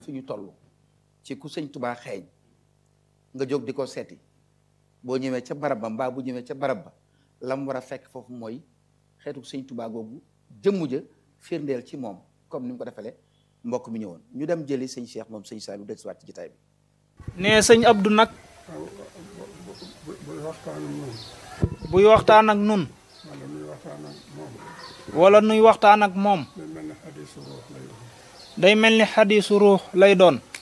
fi ñu toll ci ku sëñ tubaa xeeñ nga jóg di ko seeti boo ñëwee ca barab ba mbaa bu ñëwee ca barab ba lam war a fekk foofu mooy xeetu sëñ tubaa googu jëmmu ja firndeel ci moom comme ni mu ko defalee mbokk mi ñëwoon ñu dem jëli sëñ Cheikh moom sëñ Saliou del siwaat ci jitaay bi nee sëñ Abdou nag buy waxtaan ak moom buy waxtaan ak nun wala muy waxtaan ak moom wala nuy waxtaan ak moom day mel ne xadiisu ruux lay doon day mel ni xadiisu ruux lay doon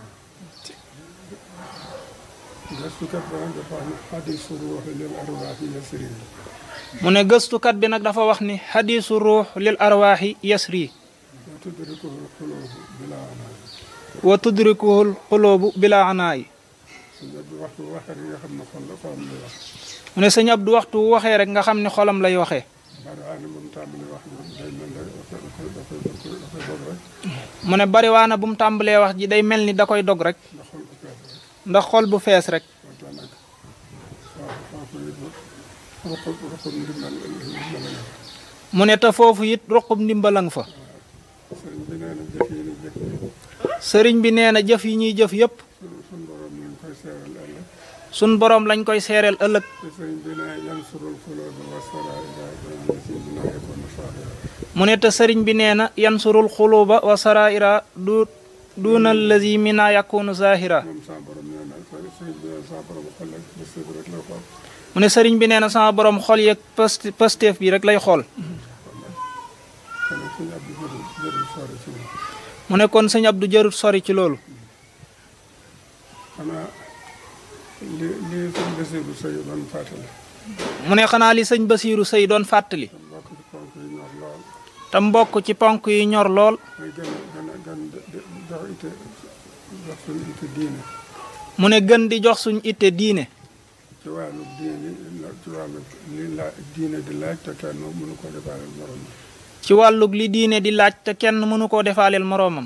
gëstukat ba nag dafa wax ne xadiisu ruux lil arwaaxi yasri mu ne gëstukat bi nag dafa wax ni xadiisu ruux lil arwaaxi yasri wa tudrikuhu xuluubu bilaa anaay wa tudrikuhul xuloobu bila anaayi su nga bi waxtu waxee nga xam ne xol la xolam lay wax mu ne sëñ Abdou waxtu wu waxee rek nga xam ni xolam lay waxee bari waa ne moom tàmbali wax ji day mel ne dafay dafay dafay dafay dafay dog rek mu ne bariwaana bu mu tàmbalee wax ji day mel ni da koy dog rek ndax xol bu fees rek ndax xol bu fees rek moo tax nag waaw foofu it ruqub ruqub ndimbal ndimbal la mu ne te foofu it ruqub ndimbalang fa sëriñ bi nee na jëf yi ni jëf sëriñ bi nee na jëf yi ñuy jëf yépp suñ borom ñu ngi koy seeral ëllëg sun boroom lañ koy seereel ëllëg te sëriñ bi ne yansurul xulooba wa saraira si dina yakunu saahira mu ne te sëriñ bi nee na yansurul xuluba wa saraira du duuna allazi mina yakunu zahira moom sa borom nee na sëriñ bi nee na sa borom xol ak bés bi rek lay xool mu ne sëriñ bi nee na sama borom xol yeeg past pasteef bi rek lay xool kon nag suñu abdi jërul jërul sori ci moom mu ne kon sëñ Abdou jarut sori ci loolu xanaa li li suñ basiru sëy doon fàttali mu ne xanaa li sëñ Basiiru Sëy doon fàttali te mbokk ci ponk yi ñor lool te mbokk ci ponk yi ñor lool mooy gën a gën a gën jox ite jox suñu ite diine mu ne gën di jox suñ itte diine ci wàllu diine ci wàllu li la diine di laaj te kenn mënu ko defaale morom ci wàllug li diine di laaj te kenn mënu koo defaaleel moroomam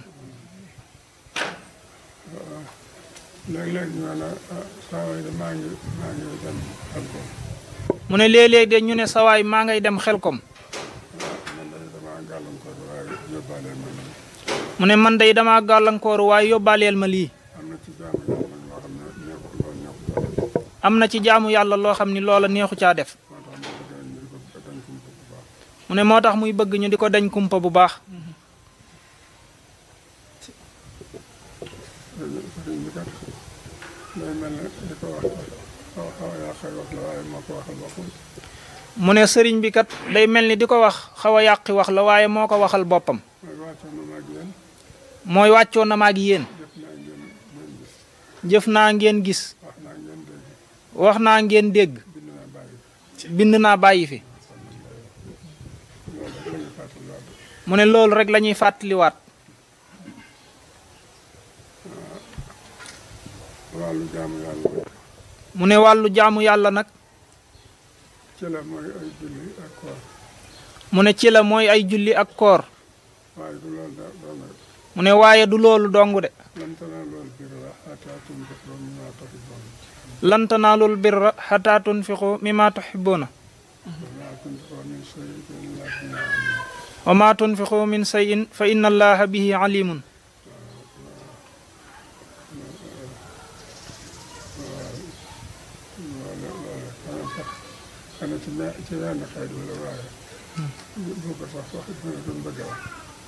léeg-léeg ñu ne ah saa waay de maa ngi maa ngi dem xel ko mu ne léeg-léeg de ñu ne sawaay maa ngay dem xelkom man de damaa gàllankoor waaye yóbbaale ma ne mu ne man day dama gàllankooru waaye yóbbaaleel ma lii am na ci jaamu yàlla nag loo xam ne neexu loo am na ci jaamu yàlla loo xam ni loola neexu neexu caa def moo tax ma bëgg ñu di ko dañ ko bu baax mu ne moo tax muy bëgg ñu di ko dañ kumpa bu baax sëriñ bi kat day mel ne di ko wax xaw xaw yaa xëy wax la waaye moo ko waxal boppam mu ne sëriñ bi kat day mel ni di ko wax xaw a yàqi wax la waaye moo ko waxal boppam mooy wàccoon na ma ak yéen mooy wàccoon na ma ak yéen jëf naa ngeen ngeen gis jëf naa ngeen gis wax naa ngeen dégg wax naa ngeen dégg bind naa bàyyi bind naa bàyyi fi loolu rek la ñu fàttali waat mu ne loolu rek la ñuy fàttaliwaat wàllu jaamu yàlla mu ne wàllu jaamu yàlla nag ci la mooy ay julli ak koor mu ne ci la mooy ay julli ak koor waaye du loolu da doon rek mu ne waaye du loolu dong de lan tanaalul birra hattaa tunfiqu mimmaa tuhibbuun lan tanaalul birra hattaa tunfiqu mimmaa tuhibbuuna wa maa tunfiqu min shay'in fa wa maa tunfiqu min shay'in fa lillahi inna allaha bihi alimun loolu loolu xanaa sax xanaa ci me ci wenn xeet wala waaye bu ko sax wax dina doon bëgg a wax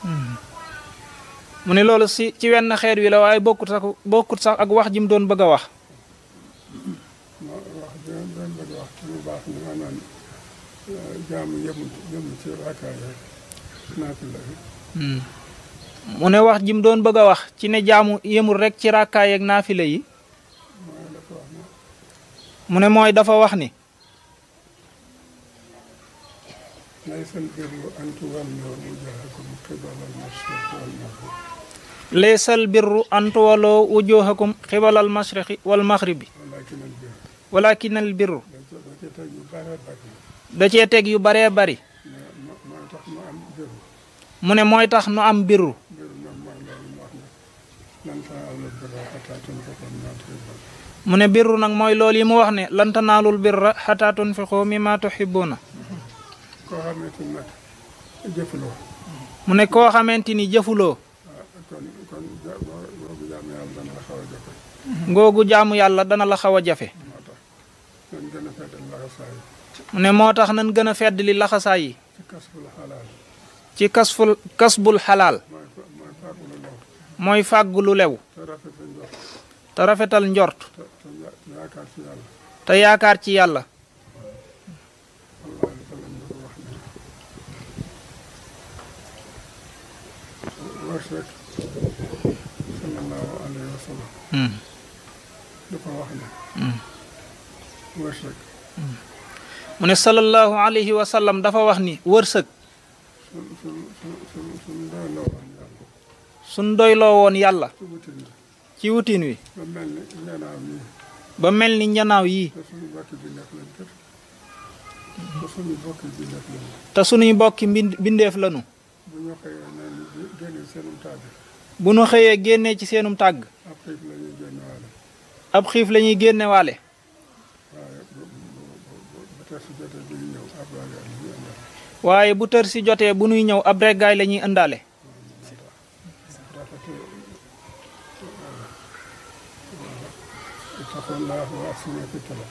mu ne loolu si ci wenn xeet wi la waaye bokkut sax bokkut sax ak wax ji mu doon bëgg a wax ma wax dina doon bëgg a wax ci lu baax ni maanaam jaamu yëmut yëmut ci rakkaay rek naafila bi mu ne wax ji mu doon bëgg a wax ci ne jaamu yemul rek ci ràkkaay ak naafile yi mooy dafa wax ne mu ne mooy dafa wax ni laysa albirru an tuwallu wujuhakum qibala al-mashriq wal maghrib laysal birru an tuwaloo wujuhakum xibalal mashriqi wal maghribi walakin albirru walakin al birru da ca da da cee teg cee teg yu bare bare yu baree bari mais mo- mooy tax mu am birru mu ne mooy tax nu am birru birru nag mooy loolu mu wax ne lan tanaalul birra hattaa tunfiqu mimmaa tuhibbuun mu ne birru nag mooy loolu yi mu wax ne lan tanaalul birra xataa tunfiqu mimma tuhibbuuna koo xamante ni nag jëfuloo mu ne koo xamante ni jëfuloo ah kon kon ja- boo googu jaamu yàlla dana la xaw a jafe ngoogu jaamu yàlla dana la xaw a jafe moo tax nañ gën a feddal laxasaay mu ne moo tax nan gën a fedd li laxasaay yi ci kasbul xalaal ci kasful kasbul xalaal mooy fa mooy fàggu lu lew mooy fàggu lu lew te rafet sa njort te rafetal njort te te ya- te yaakaar ci yàlla te yaakaar ci yàlla wallaahi fa lañ ko wax ne wërsëg sallallahu alayhi wa sallam Hmm. dafa wax ne wërsëg mu ne sallallahu alayhi wa sallam dafa wax ni wërsëg sun sun sun sun sun doy loo woon yàlla suñ doyloo woon yàlla ci wutin la ci wutin wi ba mel ni ngenaaw nii ba mel ni njanaaw yii te suñu bokki bi nekk lañ kër te suñu bokki bi nekk lañ te sunuy mbokki mbind bindeef lanu bu ñu xëyee neen ni génne seenum tàgg bu nu xëyee génnee ci seenum tàgg ab xiif la ñuy génne waale ab xiif la ñuy génne waale waaye bu bu bu bu tey si jotee bi ñu ñëw ab ragal la ñuy àndal waaye bu tër si jotee bu nuy ñëw ab reggaay la ñuy ëndaale rafete ittaqullaha wa ahsinu fi talab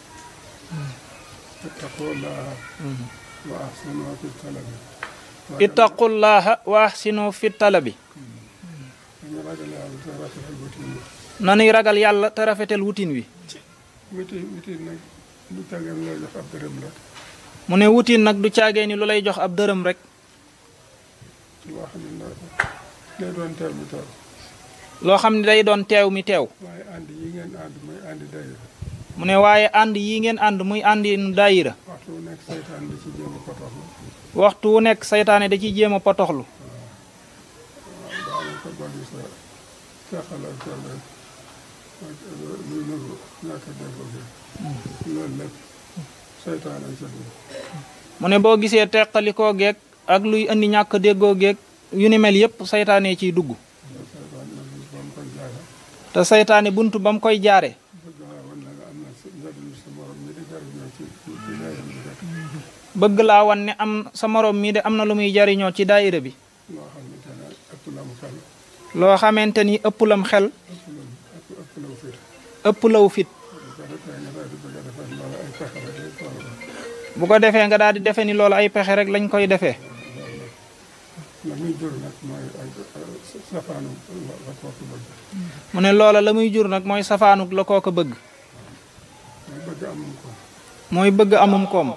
ittaqullaha wa ahsinu fi talab ittaqullaha wa ahsinu fi talabi dañu ragal yàlla te rafetal wutin wi nanuy ragal yàlla te rafetal wutin wi wutin wutin nag lu tageen loo jox ab dërëm rek mu ne wutin nag du caagee ni lu lay jox ab dërëm rek loo xam ne ndax day doon teel mi teew loo xam ne day doon teew mi teew waaye ànd yi ngeen ànd muy àndi dayira mu ne waaye ànd yi ngeen ànd muy àndi nu daayira waxtu wu nekk saytaan di ci jéem a potoxlu waxtu wu nekk saytaane da ciy jéem a potoxlu daana ko dolli sa teqalal kenn rek luy nëgu ñàkk a déggoo gi loolu lépp saytaan ay sa dugg mu ne boo gisee teqalikoo geeg ak luy indi ñàkk déggoo geeg yu ni mel yépp saytaane ciy dugg saytaan nag ba mu koy jaare te saytaane buntu ba mu koy jaare bëgg laa wan ne nga am na sa njëriñ sa morom mi di jariñoo ci ci ci dayam bi rek bëgg laa wan ne am sa moroom mii de am na lu muy jariñoo ci daayira bi loo xamante ne ëpp la mu xel loo xamante ni ëpp lam xel ëpp la ëpp ëpp la mu fit ëpp law fit bu ko defee nga daal di bëgg a defar loolu ay pexe rek lay toll bu ko defee nga daal di defe ni loolu ay pexe rek lañ koy defee la muy jur nag mooy ay safaanu la la kooku bëgg mu ne loola la muy jur nag mooy safaanuk la koo ko bëgg mooy bëgg amum ko mooy bëgg amum koom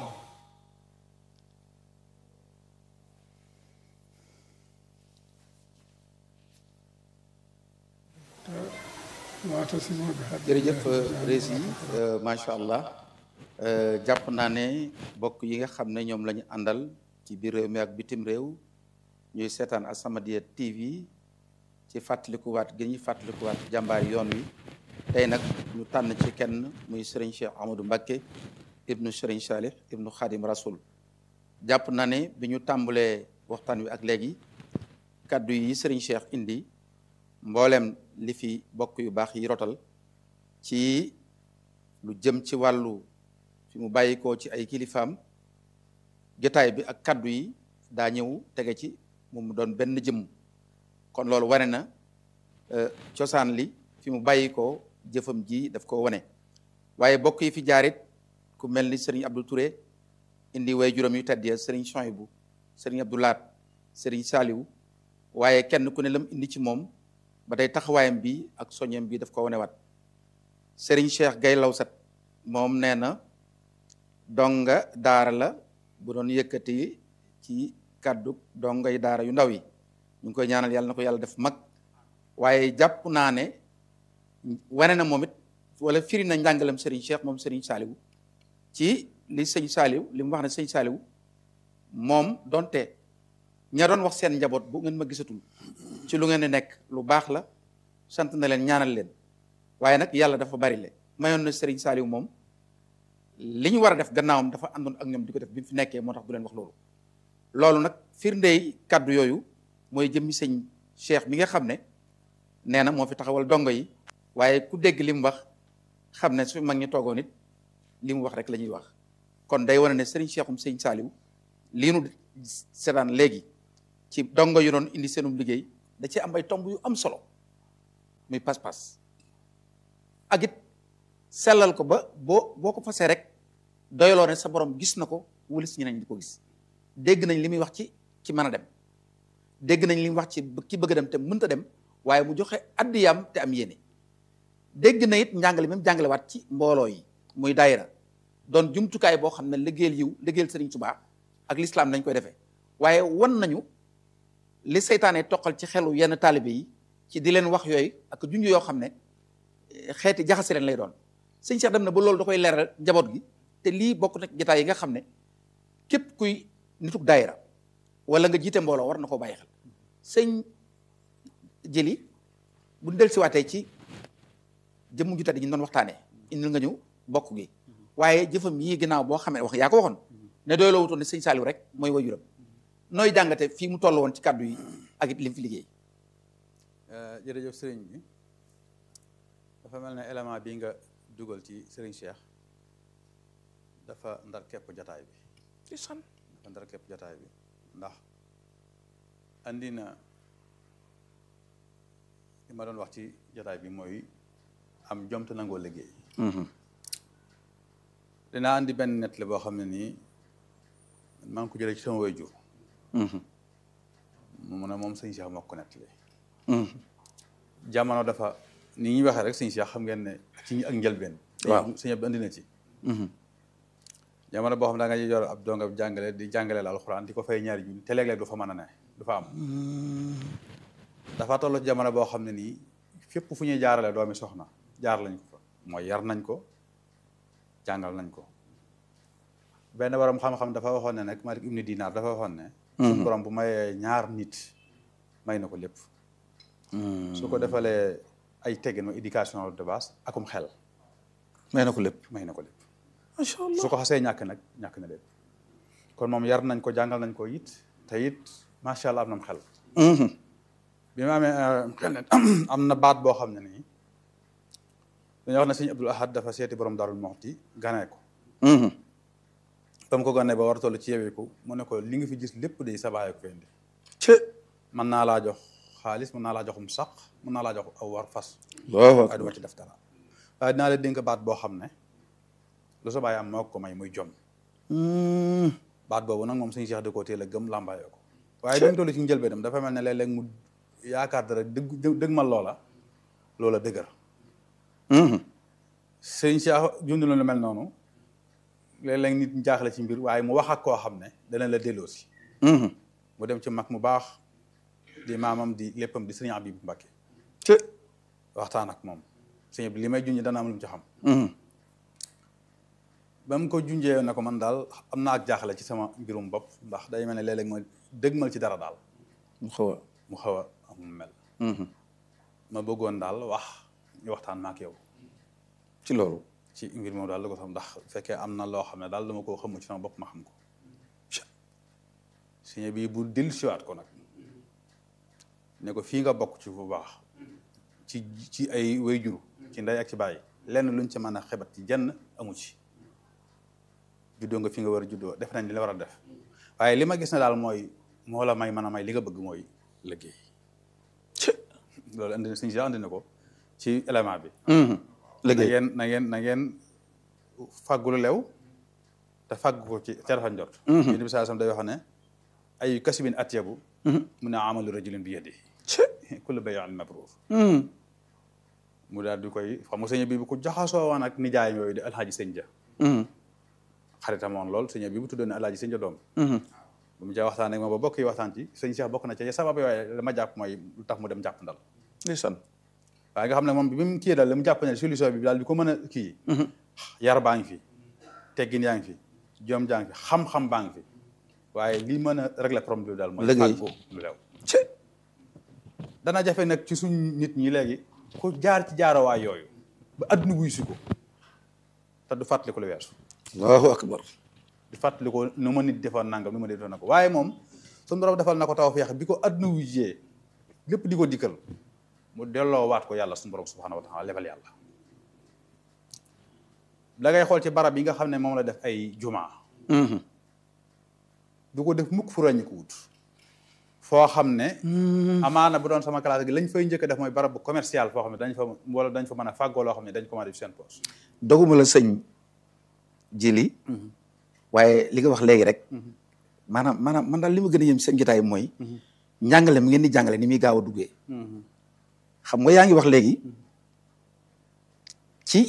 waata si moo bi xat jërëjëf rési macha allah jàpp naa ne bokk yi nga xam ne ñoom la ñu àndal ci biir réew mi ak bitim réew ñuy seetaan As-Samadiyya TV ci fàttalikuwaat gi ñuy fàttalikuwaat jàmbaar yoon wi tey nag ñu tànn ci kenn muy Serigne Cheikh Amadou Mbacké ibnu Serigne Salih ibnu Khadim Rasoul jàpp naa ne bi ñu tàmbalee waxtaan wi ak léegi kaddu yi Serigne Cheikh indi mboolem li fi bokk yu baax yi rotal ci lu jëm ci wàllu fi mu bàyyikoo ci ay kilifaam jotaay bi ak kaddu yi daa ñëw tege ci mu doon benn jëmm kon loolu wane na cosaan li fi mu bàyyikoo jëfam ji daf ko wane waaye bokk yi fi jaarit ku mel ni Serigne Abdou Touré indi way juróom yu tedd ya Serigne Chouaïbou Serigne Abdou Laat Serigne Saliou waaye kenn ku ne lam indi ci moom ba tey taxawaayam bi ak soññam bi daf ko wanewaat Serigne Cheikh Gay Lawsat moom nee na donga daara la bu doon yëkkati ci kàddu dongay daara yu ndaw yi ñu ngi koy ñaanal yàlla na ko yàlla def mag waaye jàpp naa ne wane na moom it wala firi na njàngalam Serigne Cheikh moom Serigne Saliou ci li sëñ Saliou li mu wax ne sëñ Saliou moom donte ña doon wax seen njaboot bu ngeen ma gisatul ci lu ngeen di nekk lu baax la sant na leen ñaanal leen waaye nag yàlla dafa bari le mayoon na Serigne Saliou moom li ñu war a def gannaawam dafa àndoon ak ñoom di ko def bi mu fi nekkee moo tax du leen wax loolu. loolu nag firndey kaddu yooyu mooy jëmmi sëñ Cheikh mi nga xam ne nee na moo fi taxawal dongo yi waaye ku dégg li mu wax xam ne su mag ñi toogoon it li mu wax rek la ñuy wax kon day wane ne Serigne Cheikhum sëñ Saliou lii nu seetaan léegi ci dongo yu doon indi seenum liggéey da ci am ay tomb yu am solo muy pas-pas ak it sellal ko ba boo boo ko fasee rek doyloo ne sa borom gis na ko wala si ñeneen di ko gis dégg nañ li muy wax ci ci mën a dem dégg nañ li muy wax ci ki bëgg a dem te mënta dem waaye mu joxe addiyam te am yéene dégg na it njàngale même jàngalewaat ci mbooloo yi muy daayira doon jumtukaay boo xam ne liggéeyal yiw liggéeyal Sëriñ Tuubaa ak lislaam dañ koy defee waaye wan nañu li seytaane toqal ci xelu yenn taalibe yi ci di leen wax yooyu ak junj yoo xam ne xeeti jaxase leen lay doon sëñ Cheikh dem na ba loolu da koy leeral njaboot gi te lii bokk na jotaay yi nga xam ne képp kuy nituk daayira wala nga jiite mbooloo war na koo bàyyi xel sëñ jëli bu del siwaatee ci jëmm ju tedd ji ñu doon waxtaanee indil nga ñu bokk gi waaye jëfam yii ginnaaw boo xamee wax yaa ko waxoon ne doy loo wutoon ne sëñ Saliou rek mooy wajuram nooy jàngate fii mu toll woon ci kàddu yi ak it lim fi liggéey jërëjëf sëriñ bi dafa mel ne élément bi nga dugal ci sëriñ Cheikh dafa ndar képp jataay bi dafa ndar képp jataay bi ndax andi na li ma doon wax ci jataay bi mooy am jom te nangoo liggéey dinaa andi benn nettali boo xam ne nii maa ngi ko jëlee ci sama waajur mu ne moom sëñ Cheikh moo ko nettali jamono dafa ni ñuy waxee rek sëñ Cheikh xam ngeen ne ci ak njëlbeen waaw sëñ bi andi na ci jamono boo xam ne da nga yor ab donga jàngale di jàngale la alxuraan di ko fay ñaari junni te léeg-léeg du fa mën a ne du fa am dafa toll ci jamono boo xam ne nii fépp fu ñuy jaarale doomi soxna jaar lañ ko fa mooy yar nañ ko jàngal nañ ko benn borom xam-xam dafa waxoon ne nag Malik ibnu Dinaar dafa waxoon ne suñu borom bu mayee ñaar nit may na ko lépp su ko defalee ay teggin ma éducation de base akum xel may na ko lépp may na ko lépp macha allah su ko xasee ñàkk nag ñàkk na lépp kon moom yar nañ ko jàngal nañ ko it te it macha allah am na xel bi ma amee xel ne am na baat boo xam ne nii dañoo wax ne sëñ Abdul Ahad dafa seeti borom Daarul Muxti ganee ko ba mu ko ganee ba war a toll ci yeweeku mu ne ko li nga fi gis lépp de sa baay ko fi indi ci mën naa laa jox xaalis mën naa laa joxum saq mën naa laa jox aw war fas waaw waaye du ma ci def dara waaye dinaa la dénk baat boo xam ne lu sa baay am moo ko may muy jom baat boobu nag moom suñu Cheikh da koo teel a gëm làmbaayoo ko waaye dañ toll ci njëlbeenam dafa mel ne léeg-léeg mu yaakaar dara dëgg dëgg ma loola loola dëgër sëñ Cheikh jund lu mel noonu léeg-léeg nit jaaxle ci mbir waaye mu wax ak koo xam ne dana la delloosi mu dem ci mag mu baax di maamam di léppam di sëriñ Abib Mbacke ci waxtaan ak moom sëñ bi li may junj dana am lu mu ci xam ba mu ko junjee ne ko man daal am naa ak jaaxle ci sama mbirum bopp ndax day mel ne léeg-léeg ma dëgmal ci dara daal mu xaw a mu xaw a am mel ma bëggoon daal wax ñu waxtaan ma ak yow ci loolu ci mbir moom daal la ko xam ndax fekkee am na loo xam ne daal dama koo xamul ci sama bopp ma xam ko sëñ bi bu dil siwaat ko nag ne ko fii nga bokk ci bu baax ci ci ay wayjur ci ndey ak ci bàyyi lenn luñ ci mën a xebat ci jenn amu ci juddoo nga fi nga war a juddoo def nañ li la war a def waaye li ma gis ne daal mooy moo la may mën a may li nga bëgg mooy liggéey ci loolu andi na suñu si andi na ko ci élément bi na liggéey ngeen na ngeen na ngeen fàggu lu lew te fàggu ko ci ca rafet njort yéen bi saa sam day wax ne ay kasibin atyabu mu ne amalu rajulin bi yadi ci kullu bay'in mabrur mu daal di koy xam nga sëñ bi bu ko jaxasoo woon ak nijaayam yooyu di alxaaji sëñ ja xaritam woon lool sëñ bi bu tuddoon ne alxaaji sëñ ja doom bu mu ca waxtaan ak ma ba bokk yi waxtaan ci sëñ Cheikh bokk na ca sabab yooyu la ma jàpp mooy lu tax mu dem jàpp ndal ndeysaan waaye nga xam ne moom bi mu kii daal li mu jàpp ne solution bi daal di ko mën a kii yar baa ngi fi teggin yaa ngi fi jom jaa ngi fi xam-xam baa ngi fi waaye lii mën a régler problème bi daal mooy Liggéey. fàggu lu lew ci dana jafe nag ci suñ nit ñi léegi ku jaar ci jaarawaay yooyu ba adduna wuy si ko te du fàttali ko lu weesu allahu akbar di fàttali ko nu ma nit defoon nangam nu ma defoon na ko waaye moom suñu borom defal na ko taw feex bi ko adduna wuy jee lépp di ko dikkal mu delloo waat ko yàlla suñu borom subhanahu wa taala lebal yàlla da ngay xool ci barab yi nga xam ne moom la def ay jumaa du ko def mukk fu ràññi ko wut foo xam ne amaana bu doon sama classe gi lañ fay njëkk a def mooy barab bu commercial foo xam ne dañ fa wala dañ fa mën a fàggoo loo xam ne dañ ko mën a def seen poche doguma la sëñ jili waaye li nga wax léegi rek maanaam maanaam man daal li ma gën a yëm seen jotaay mooy njàngale mi ngeen di jàngale ni muy gaaw a duggee xam nga yaa ngi wax léegi ci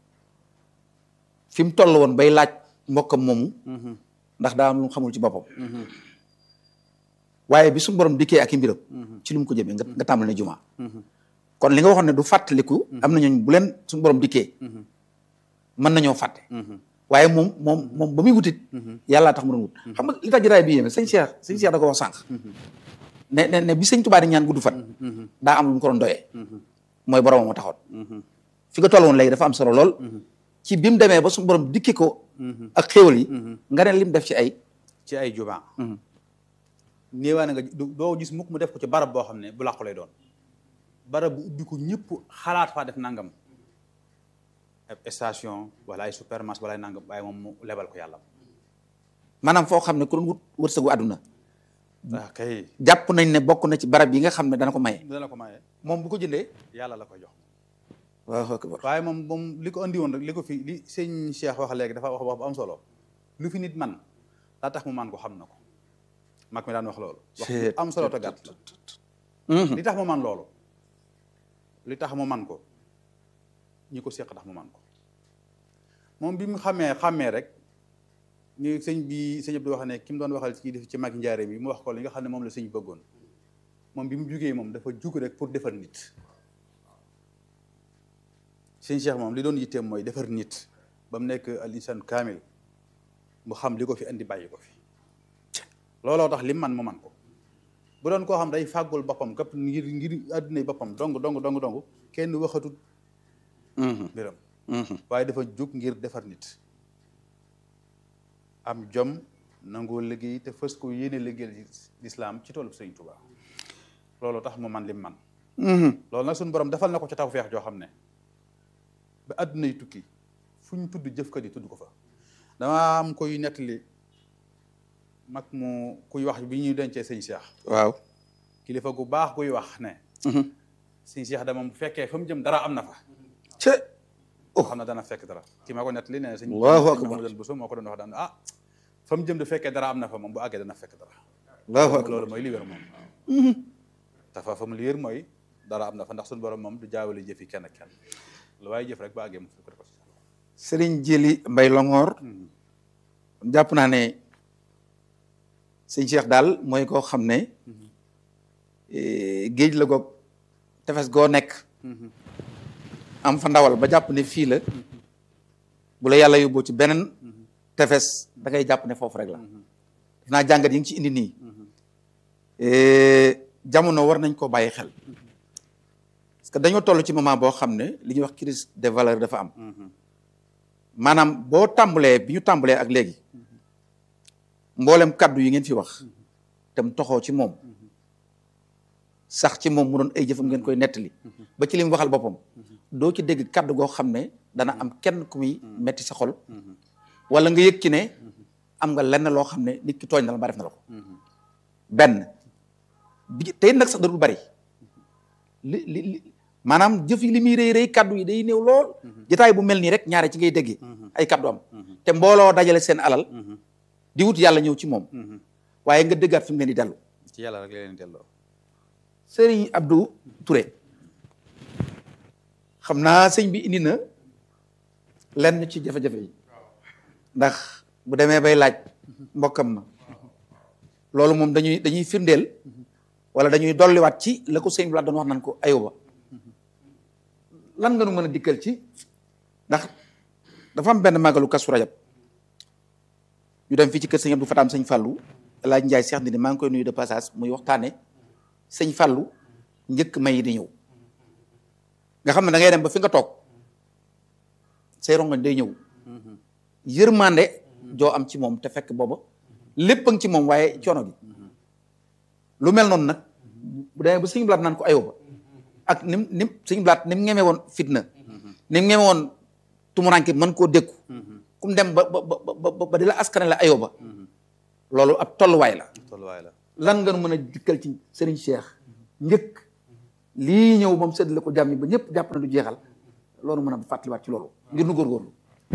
fi mu toll woon bay laaj mbokkam moomu ndax daa am lu mu xamul ci boppam waaye bi suñu borom dikkee ak i mbiram ci lu mu ko jëmee nga nga tàmbali ne jumaa kon li nga waxoon ne du fàttaliku am na ñooñ bu leen suñu borom dikkee mën nañoo fàtte waaye moom moom moom ba muy wutit yàllaa tax mu doon wut xam nga li tax jotaay bi yéeme sëñ Cheikh sëñ Cheikh da ko wax sànq ne ne ne bi sëñ Tuubaa di ñaan gudd fan daa am lu mu ko doon doyee mooy boromam a taxoon fi nga toll woon léegi dafa am solo lool ci bi mu demee ba suñu borom dikki ko ak xéewal yi nga ne lim def ci ay ci ay jumaa néewaa na nga doo gis mukk mu def ko ci barab boo xam ne bu làqu lay doon barab bu ubbi ko ñëpp xalaat faa def nangam ab station wala ay supermarché wala ay nangam waaye moom mu lebal ko yàlla maanaam foo xam ne ku doon wut wërsëgu àdduna waaw kay jàpp nañ ne bokk na ci barab yi nga xam ne dana ko maye dana ko maye moom bu ko jëndee yàlla la ko jox waaw akbar waaye moom moom li ko andi woon rek li ko fi li sëñ Cheikh wax léegi dafa wax wax bu am solo lu fi nit man daa tax mu man ko xam na ko mag mi daan wax loolu wax bu am solo te gàtt li tax mu man loolu li tax mu man ko ñi ko seq tax mu man ko moom bi mu xamee xàmmee rek ni sëñ bi sëñ bi wax ne ki mu doon waxal ci def ci mag njaare bi mu wax ko li nga xam ne moom la sëñ bëggoon moom bi mu jugee moom dafa jug rek pour defar nit sëñ Cheikh moom li doon yitteem mooy defar nit ba mu nekk al insan kaamil mu xam li ko fi andi bàyyi ko fi looloo tax lim man mu man ko bu doon koo xam day fàggul boppam képp ngir ngir àdduna boppam dong dong dong dong kenn waxatut mbiram waaye dafa jug ngir defar nit am jom nangoo liggéey te fës ko yéene liggéeyal lislaam ci toolu Sëriñ Tuubaa loolu tax mu man lim man loolu nag suñu borom defal na ko ci tawfeex joo xam ne ba àdduna yi tukki fu ñu tudd jëfkat yi tudd ko fa dama am koy nettali mag mu kuy wax bi ñuy dencee sëñ Cheikh waaw kilifa gu baax guy wax ne sëñ Cheikh dama bu fekkee fa mu jëm dara am na fa ce xam na dana fekk dara ki ma ko nettali nee na sëñ Allahu akbar Mamadou Bousso moo ko doon wax daan ah fa mu jëm du fekkee dara am na fa moom bu àggee dana fekk dara Allahu akbar loolu mooy li wér moom dafa fa mu li wér mooy dara am na fa ndax suñu borom moom du jaawale jëf yi kenn ak kenn lu waaye jëf rek bu àggee mu fekk ko Sëriñ Jili Mbay Longoor jàpp naa ne sëñ Cheikh daal mooy koo xam ne géej la goog tefes goo nekk am fa ndawal ba jàpp ne fii la bu la yàlla yóbboo ci beneen tefes da ngay jàpp ne foofu rek la def naa jàngat yi ngi ci indi nii jamono war nañ koo bàyyi xel parce que dañoo toll ci moment boo xam ne li ñuy wax crise des valeurs dafa am maanaam boo tàmbalee bi ñu tàmbalee ak léegi mboolem kaddu yi ngeen fi wax tam toxoo ci moom sax ci moom mu doon ay jëfam ngeen koy nettali ba ci li mu waxal boppam doo ci dégg kaddu goo xam ne dana am kenn ku muy metti sa xol wala nga yëg ci ne am nga lenn loo xam ne nit ki tooñ na la ba def na la ko benn bi tey nag sax darul bari li li li maanaam jëf yi li muy rëy rëy kaddu yi day néew lool jotaay bu mel nii rek ñaare ci ngay déggee ay kaddu am te mbooloo dajale seen alal di wut yàlla ñëw ci moom waaye nga déggaat fi mu leen di dellu ci yàlla rek la leen delloo sëriñ Abdou Touré xam naa sëñ bi indi na lenn ci jafe-jafe yi ndax bu demee bay laaj mbokkam ma loolu moom dañuy dañuy firndeel wala dañuy dolliwaat ci la ko sëñ bi doon wax nan ko ayuba lan nga nu mën a dikkal ci ndax dafa am benn màggalu Kazu Rajab ñu dem fii ci kër sëñ Abdou Fataam sëñ Fallou El Hadj Ndiaye Cheikh Ndindi maa ngi koy nuyu de passage muy waxtaane sëñ Fallou njëkk may yi di ñëw nga xam ne da ngay dem ba fi nga toog say rongoñ day ñëw yërmande joo am ci moom te fekk booba lépp a ngi ci moom waaye coono bi lu mel noonu nag bu demee ba sëñ blaat naan ko ayoo ba ak nim nim sëñ blaat ni mu ngeme woon fitna ni mu ngeme woon tumuranke mën koo dékku kum dem ba ba ba ba di la askane la ayoo ba loolu ab tolluwaay la tolluwaay la lan nga mën a dikkal ci Serigne Cheikh njëkk lii ñëw moom séddale ko jàmm yi ba ñëpp jàpp na du jeexal loolu mën a fàttaliwaat ci loolu ngir nu góorgóorlu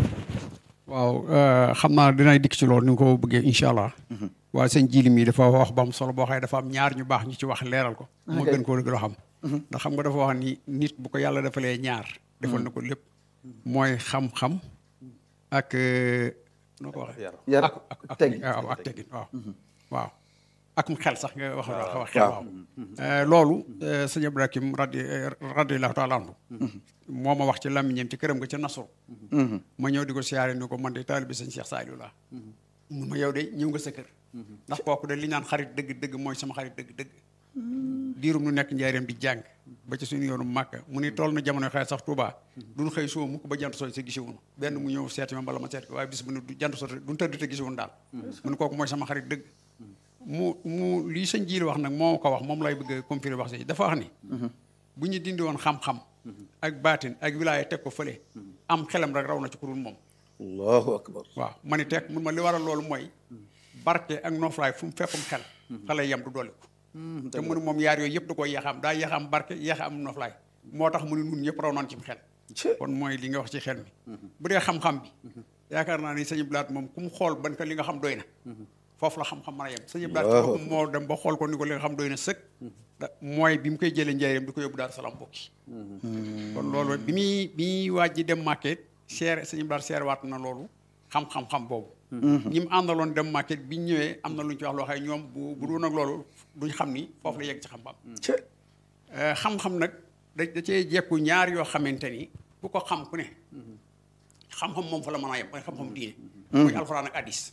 waaw xam naa dinay dikk ci loolu ni nga ko bëggee incha allah. waaye sëñ jili mi dafa wax ba am solo boo xëy dafa am ñaar ñu baax ñu ci wax leeral ko. moo gën koo gën a xam. ndax xam nga dafa wax ni nit bu ko yàlla defalee ñaar. defal na ko lépp. mooy xam-xam ak noo ko waxee. yar ak ak ak teggin waaw ak teggin waaw. waaw ak xel sax nga wax wax xel waaw. loolu sëñ Ibrahim radi radiyallahu taala anhu moo ma wax ci làmmiñam ci këram nga ca Nasru. ma ñëw di ko siyaare ni ko man de taalibe sëñ Cheikh Saliou laa. mun ma yow de ñëw nga sa kër. ndax kooku de li naan xarit dëgg dëgg mooy sama xarit dëgg dëgg. diirum nu nekk njaareem di jàng ba ci suñu yoonu màkk mu ni toll na jamono xëy sax Touba duñ xëy soo mukk ba jant soo sa gisiwunu benn mu ñëw seeti ma bala ma seet ko waaye bis bu ne du jant soo duñ tëdd te gisiwun daal mu ne kooku mooy sama xarit dëgg mu mu lii sëñ jiili wax nag moo ko wax moom lay bëgg a confirmer wax si dafa wax ni bu ñu dindi woon xam-xam ak baatin ak wilaaya teg ko fële am xelam rek raw na ci kurul moom allahu akbar waaw ma ni teg mun ma li waral loolu mooy barke ak noflaay fu mu fekkum xel xale yem du dolli ko te mu ne moom yaar yooyu yëpp da koy yeexam daa yeexam barke yeexam noflaay moo tax mu ne nun ñëpp raw noon ci xel kon mooy li nga wax ci xel mi bu dee xam-xam bi yaakaar naa ni sëñ Blaat moom ku mu xool ban ko li nga xam doy na foofu la xam-xam mën a yem sëñ Blaat ci boppam moo dem ba xool ko ni ko li nga xam doy na sëkk mooy bi mu koy jëlee njëriñam di ko yóbbu Daaru Salaam bokki kon loolu bi muy bi muy waaj ji dem màkket seere sëñ Blaat seere waat na loolu xam-xam-xam boobu ñi mu àndaloon dem market bi ñu ñëwee am na lu ñu ci wax loo xam ñoom bu bu doon ak loolu duñ xam ni foofu la yegg ci xam-xam. xam-xam nag da da cee jekku ñaar yoo xamante ni ku ko xam ku ne. xam-xam moom fa la mën a yem mooy xam-xam diine. mooy alxuraan ak addis.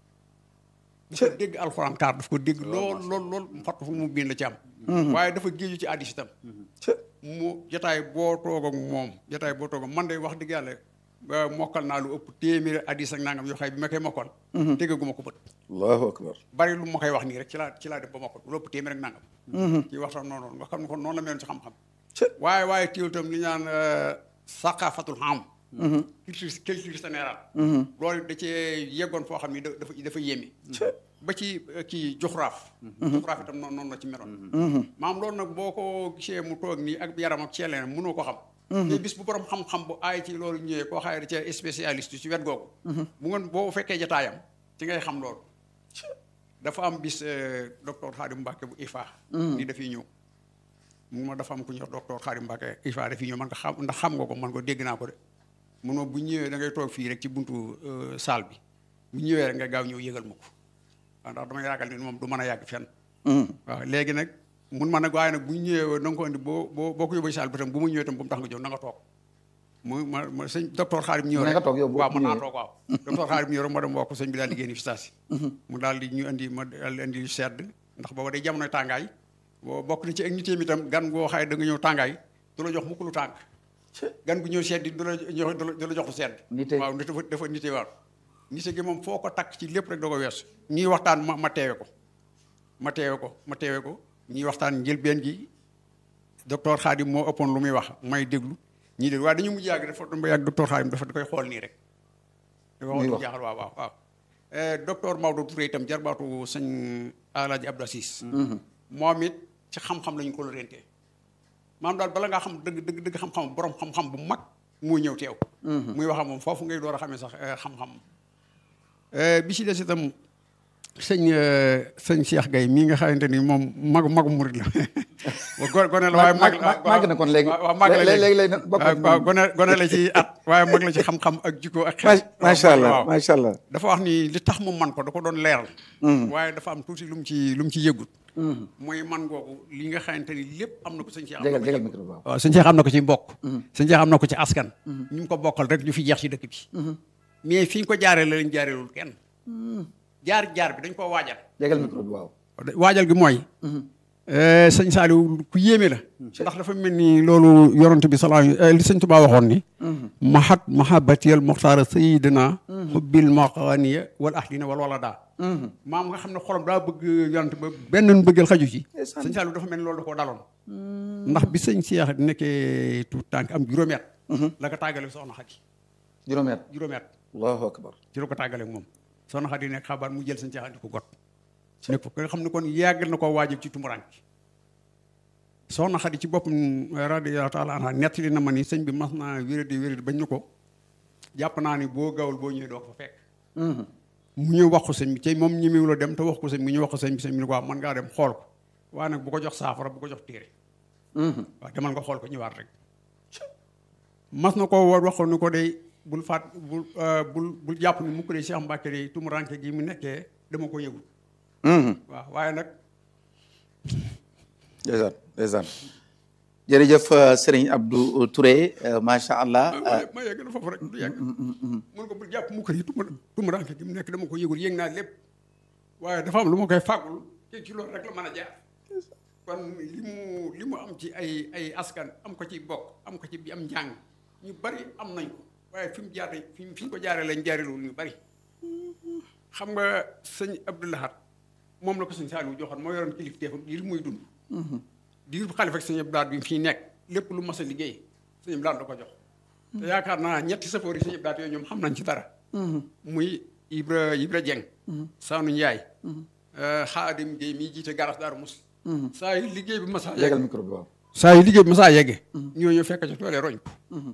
dafa dégg alxuraan kaar daf ko dégg lool lool lool fàttu fu mu biin la ci am. waaye dafa géeju ci addis itam. mu jotaay boo toog ak moom jotaay boo toog ak man de wax dëgg yàlla. ba mokkal naa lu ëpp téeméeri addis ak nangam yoo xay bi ma koy mokkal téggaguma ko bët allahu akbar bari lu ma koy wax nii rek ci laa ci laa def ba mokkal lu ëpp téeméer ak nangam ci waxtaan noonu nga xam ne kon noonu la meloon ci xam-xam waaye waaye téewul tam li ñaan saqafatul xam culture culture générale loolu da cee yeggoon foo xam ni dafa dafa yéeme ba ci kii joxraaf joxraaf itam noonu noonu la ci meloon maam loolu nag boo ko gisee mu toog nii ak yaram ak ceeleen mënoo ko xam te bis bu borom xam-xam bu aay ci loolu ñëwee koo xaye da ca spécialiste ci wet googu bu ngeen boo fekkee jataayam ci ngay xam loolu dafa am bis docteur Khadim Mbacke bu IFA ni dafiy ñëw mun ma dafa am ku ñuy wax docteur Khadim Mbacke IFA dafiy ñëw man ko xam ndax xam nga ko man ko dégg naa ko de mun ma bu ñëwee da ngay toog fii rek ci buntu salle bi bu ñëwee rek nga gaaw ñëw yëgal ma ko waaw ndax dama yaakaar ni moom du mën a yàgg fenn waaw léegi nag mun ma nag waaye nag bu ñu ñëwee na nga ko indi boo boo boo ko yóbbee saal bi tam bu mu ñëwee tam bu mu tax nga jóg na nga toog mu ma ma sëñ docteur Xaadim ñëw rek waaw mën naa toog waaw docteur Xaadim ñëw rek ma dem wax ko sëñ bi daal di génn fi station mu daal di ñu indi ma daal di indi lu sedd ndax booba day jamonoy tàngaay boo bokk na ci ak nitéem itam gan goo xaye da nga ñëw tàngaay du la jox mukk lu tàng gan gu ñëw sedd du la jox du la jox lu sedd waaw dafa dafa nité waaw nité gi moom foo ko takk ci lépp rek da ko weesu ñuy waxtaan ma ma teewe ko ma teewe ko ma teewe ko ñuy waxtaan njëlbeen gi docteur Khadim moo ëppoon lu muy wax may déglu ñii déglu waaye dañu mujj yàgg dafa ba yàgg docteur Khadim dafa da koy xool nii rek. dafa xool lu jaaxal waaw waaw waaw. docteur Maodo Touré itam jarbaatu sëñ Alaaji Abdou Assis moom it ci xam-xam lañu ko lorente maam daal bala ngaa xam dëgg dëgg dëgg xam-xam borom xam-xam bu mag muy ñëw teew. muy wax moom foofu ngay door a xamee sax xam-xam. bi ci des itam. sëñ sëñ Cheikh Gaye mii nga xamante ni moom magu magu murid la go gone la waaye mag màgg na kon léegi waaw mag la léegi léegi waaw gone gone la ci at waaye mag la ci xam-xam ak jikko ak xel macha allah macha allah dafa wax ni li tax mu man ko da ko doon leeral waaye dafa am tuuti lu mu ci lu mu ci yëgut mooy man googu li nga xamante ni lépp am na ko sëñ Cheikh jégal jégal micro waaw waaw sëñ Cheikh am na ko ci mbokk sëñ Cheikh am na ko ci askan ñu mu ko bokkal rek ñu fi jeex ci dëkk bi mais fi ñu ko jaaree la lañ jaareelul kenn jaar jaar bi dañ koo waajal. jégal micro bi waaw. waajal gi mooy. sëñ Saliou ku yéeme la. ndax dafa mel ni loolu yorante bi salaa li sëñ Tuubaa waxoon ni. mahat mahabatiyal muxtaara sayidina xubbil maqaniya wal ahdina wal wala daa. maam nga xam ne xolam daa bëgg yorante ba benn bëggal xaju ci. sëñ Saliou dafa mel ni loolu da koo daloon. ndax bi sëñ Cheikh nekkee tout tànk am juróomi at. la ko tàggale soxna Xadi. juróomi at juróomi at. allahu akbar ci la ko tàggale moom. soxna Xadi nekk xabaar mu jël sëñ Cheikh andi ko got nekk fa nga xam ne kon yàgg na koo waajib ci tumuranke soxna Xadi ci boppam radiyallahu taala anha nettali na ma ni sëñ bi mas naa wéradi wéradi bañ na ko jàpp naa ni boo gawul boo ñëwee doo ko fa fekk mu ñëw wax ko sëñ bi tey moom ñemewu la dem te wax ko sëñ bi ñu wax ko sëñ bi sëñ bi ni ko waaw mën ngaa dem xool ko waaye nag bu ko jox saafara bu ko jox téere waaw demal nga xool ko ñëwaat rek mas na ko woo wax ko ni ko day bul faat bul bul bul jàpp ni mukk de Cheikh Mbacke de tumuranke gi mu nekkee dama ko yëgul waaw waaye nag ndeysaan ndeysaan jërëjëf Serigne Abdou Touré macha allah. ma yegg na foofu rek du yegg mun ko bul jàpp mukk de tumuranke gi mu nekk dama ko yëgul yëg naa lépp waaye dafa am lu ma koy fàggul te ci loolu rek la mën a jaar kon li mu li mu am ci ay ay askan am ko ci bokk am ko ci bi am njàng ñu bari am nañ ko waaye fi mu jaaree fi fi ñu ko jaaree lañ jaarelul ñu bari xam nga sëñ Abdou Lahad moom la ko sëñ Saliou joxoon moo yoroon kilifteefam diir muy dund diir bu xalifa ak sëñ Abdou Lahad bi fii nekk lépp lu mas a liggéey sëñ Abdou Lahad da ko jox te yaakaar naa ñetti safoor yi sëñ Abdou Lahad yooyu ñoom xam nañ ci dara muy Ibra Ibra Dieng Sanu Ndiaye Xaadim Gueye mii jiite garas Daaru Mus saa yu liggéey bi masaa yegal micro bi waaw. saa yu liggéey bi masaa yegge ñooñu fekk ca toolee roñ ko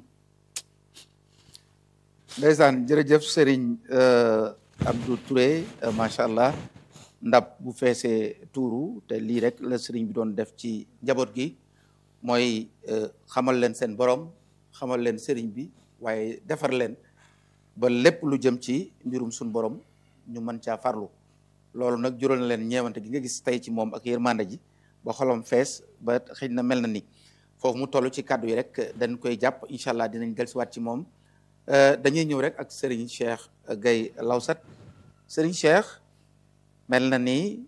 ndeysaan jërëjëf Serigne Abdou Touré macha allah ndab bu feesee tuuru te lii rek la Serigne bi doon def ci njaboot gi mooy xamal leen seen borom xamal leen Serigne bi waaye defar leen ba lépp lu jëm ci mbirum suñ borom ñu mën caa farlu loolu nag jural na leen ñeewante gi nga gis tey ci moom ak yërmande ji ba xolam fees ba xëy na mel na ni foofu mu toll ci kàddu yi rek dañ koy jàpp incha allah dinañ dellusiwaat ci moom dañuy ñëw rek ak Serigne Cheikh Gaye Lawsat Serigne Cheikh mel na ni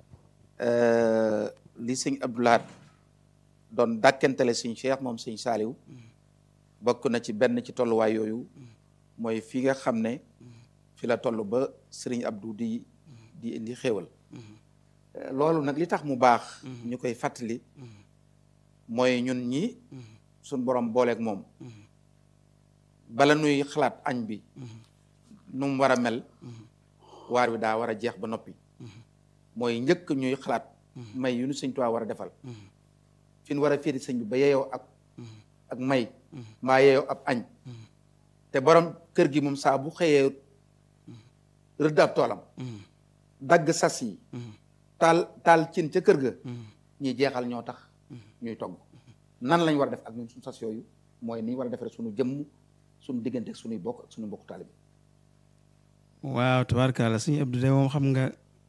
li sëñ Abdou Lahad doon dàkkentele sëñ Cheikh moom sëñ Saaliw bokk na ci benn ci tolluwaay yooyu mooy fi nga xam ne fi la toll ba Serigne Abdou di di indi xéewal loolu nag li tax mu baax ñu koy fàttali mooy ñun ñi suñ borom booleeg moom bala nuy xalaat añ bi nu mu war a mel waar wi daa war a jeex ba noppi mooy njëkk ñuy xalaat may yu nu sëñ Tuubaa war a defal fi nu war a féeti sëñ bi ba yeeyoo ak ak may mbaa yeeyoo ab añ te borom kër gi moom saa bu xëyee rëdd ab toolam dagg sas yi taal taal cin ca kër ga ñi jeexal ñoo tax ñuy togg nan lañ war a def ak ñun suñu sas yooyu mooy ni ñu war a defare suñu jëmm suñu diggante ak suñuy bokk ak suñu mbokku taalibe waaw tubaarkalla suñu Abdou de moom xam nga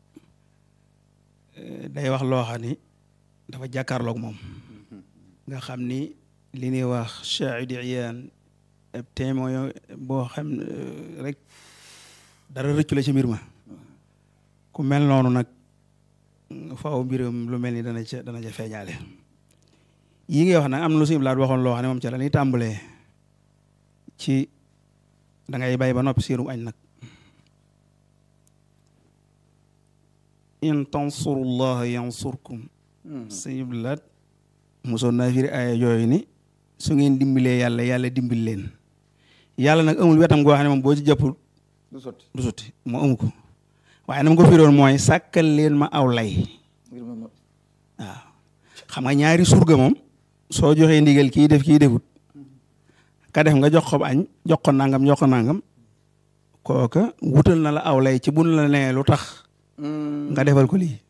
day wax loo xam ni dafa jàkkaarloog moom nga xam ni li ñuy wax shahidi iyaan ab témoin boo xam rek dara rëccu la ci mbir ma ku mel noonu nag faaw mbiram lu mel ni dana ca dana ca feeñaale yi ngay wax nag am na lu suñu laat waxoon loo xam ne moom ca la ñuy tàmbalee ci da ngay bay ba noppi siirum añ nag in tansurullaha yansurkum suñu laat mosoon naa firi aaya yooyu ni su ngeen dimbalee yàlla yàlla dimbil leen yàlla nag amul wetam goo xam ne moom boo ci jàppul du sotti du sotti moo amu ko waaye na ma ko firoon mooy sàkkal leen ma aw lay waaw xam nga ñaari surga moom soo joxee ndigal kii def kii defut ka def nga jox ko añ jox ko nangam jox ko nangam kooka wutal na la aw lay ci bun la nee lu tax nga defal ko lii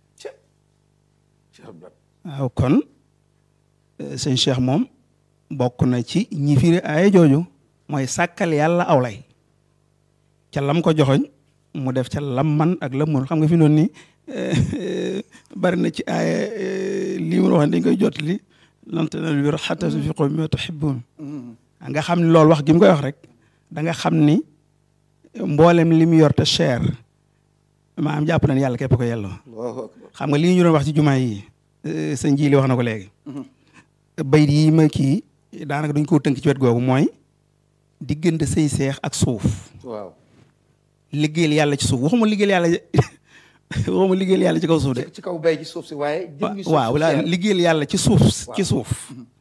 waaw kon sëñ Cheikh moom bokk na ci ñi firi ay jooju mooy sàkkal yàlla aw lay ca lam ko joxoñ mu def ca lam man ak lam mun xam nga fi noonu ni bari na ci aaya lii mu wax dañ koy jot li lan tanaalul birra hattaa tunfiquu mimmaa tuhibbuun nga xam ne loolu wax gi mu koy wax rek da nga xam ni mboolem li mu yor te cher maanaam jàpp nañ yàlla képp ko yelloo xam nga lii ñu doon wax ci jumaa yi sëñ ji li wax na ko léegi bayit yi ma kii daanaka duñ ko tënk ci wet googu mooy diggante sëy seex ak suuf waaw liggéeyal yàlla ci suuf waxuma liggéeyal yàlla waxuma liggéeyal yàlla ci kaw suuf de ci kaw bay ci suuf si waaye jëmmi suuf waaw la liggéeyal yàlla ci suuf ci suuf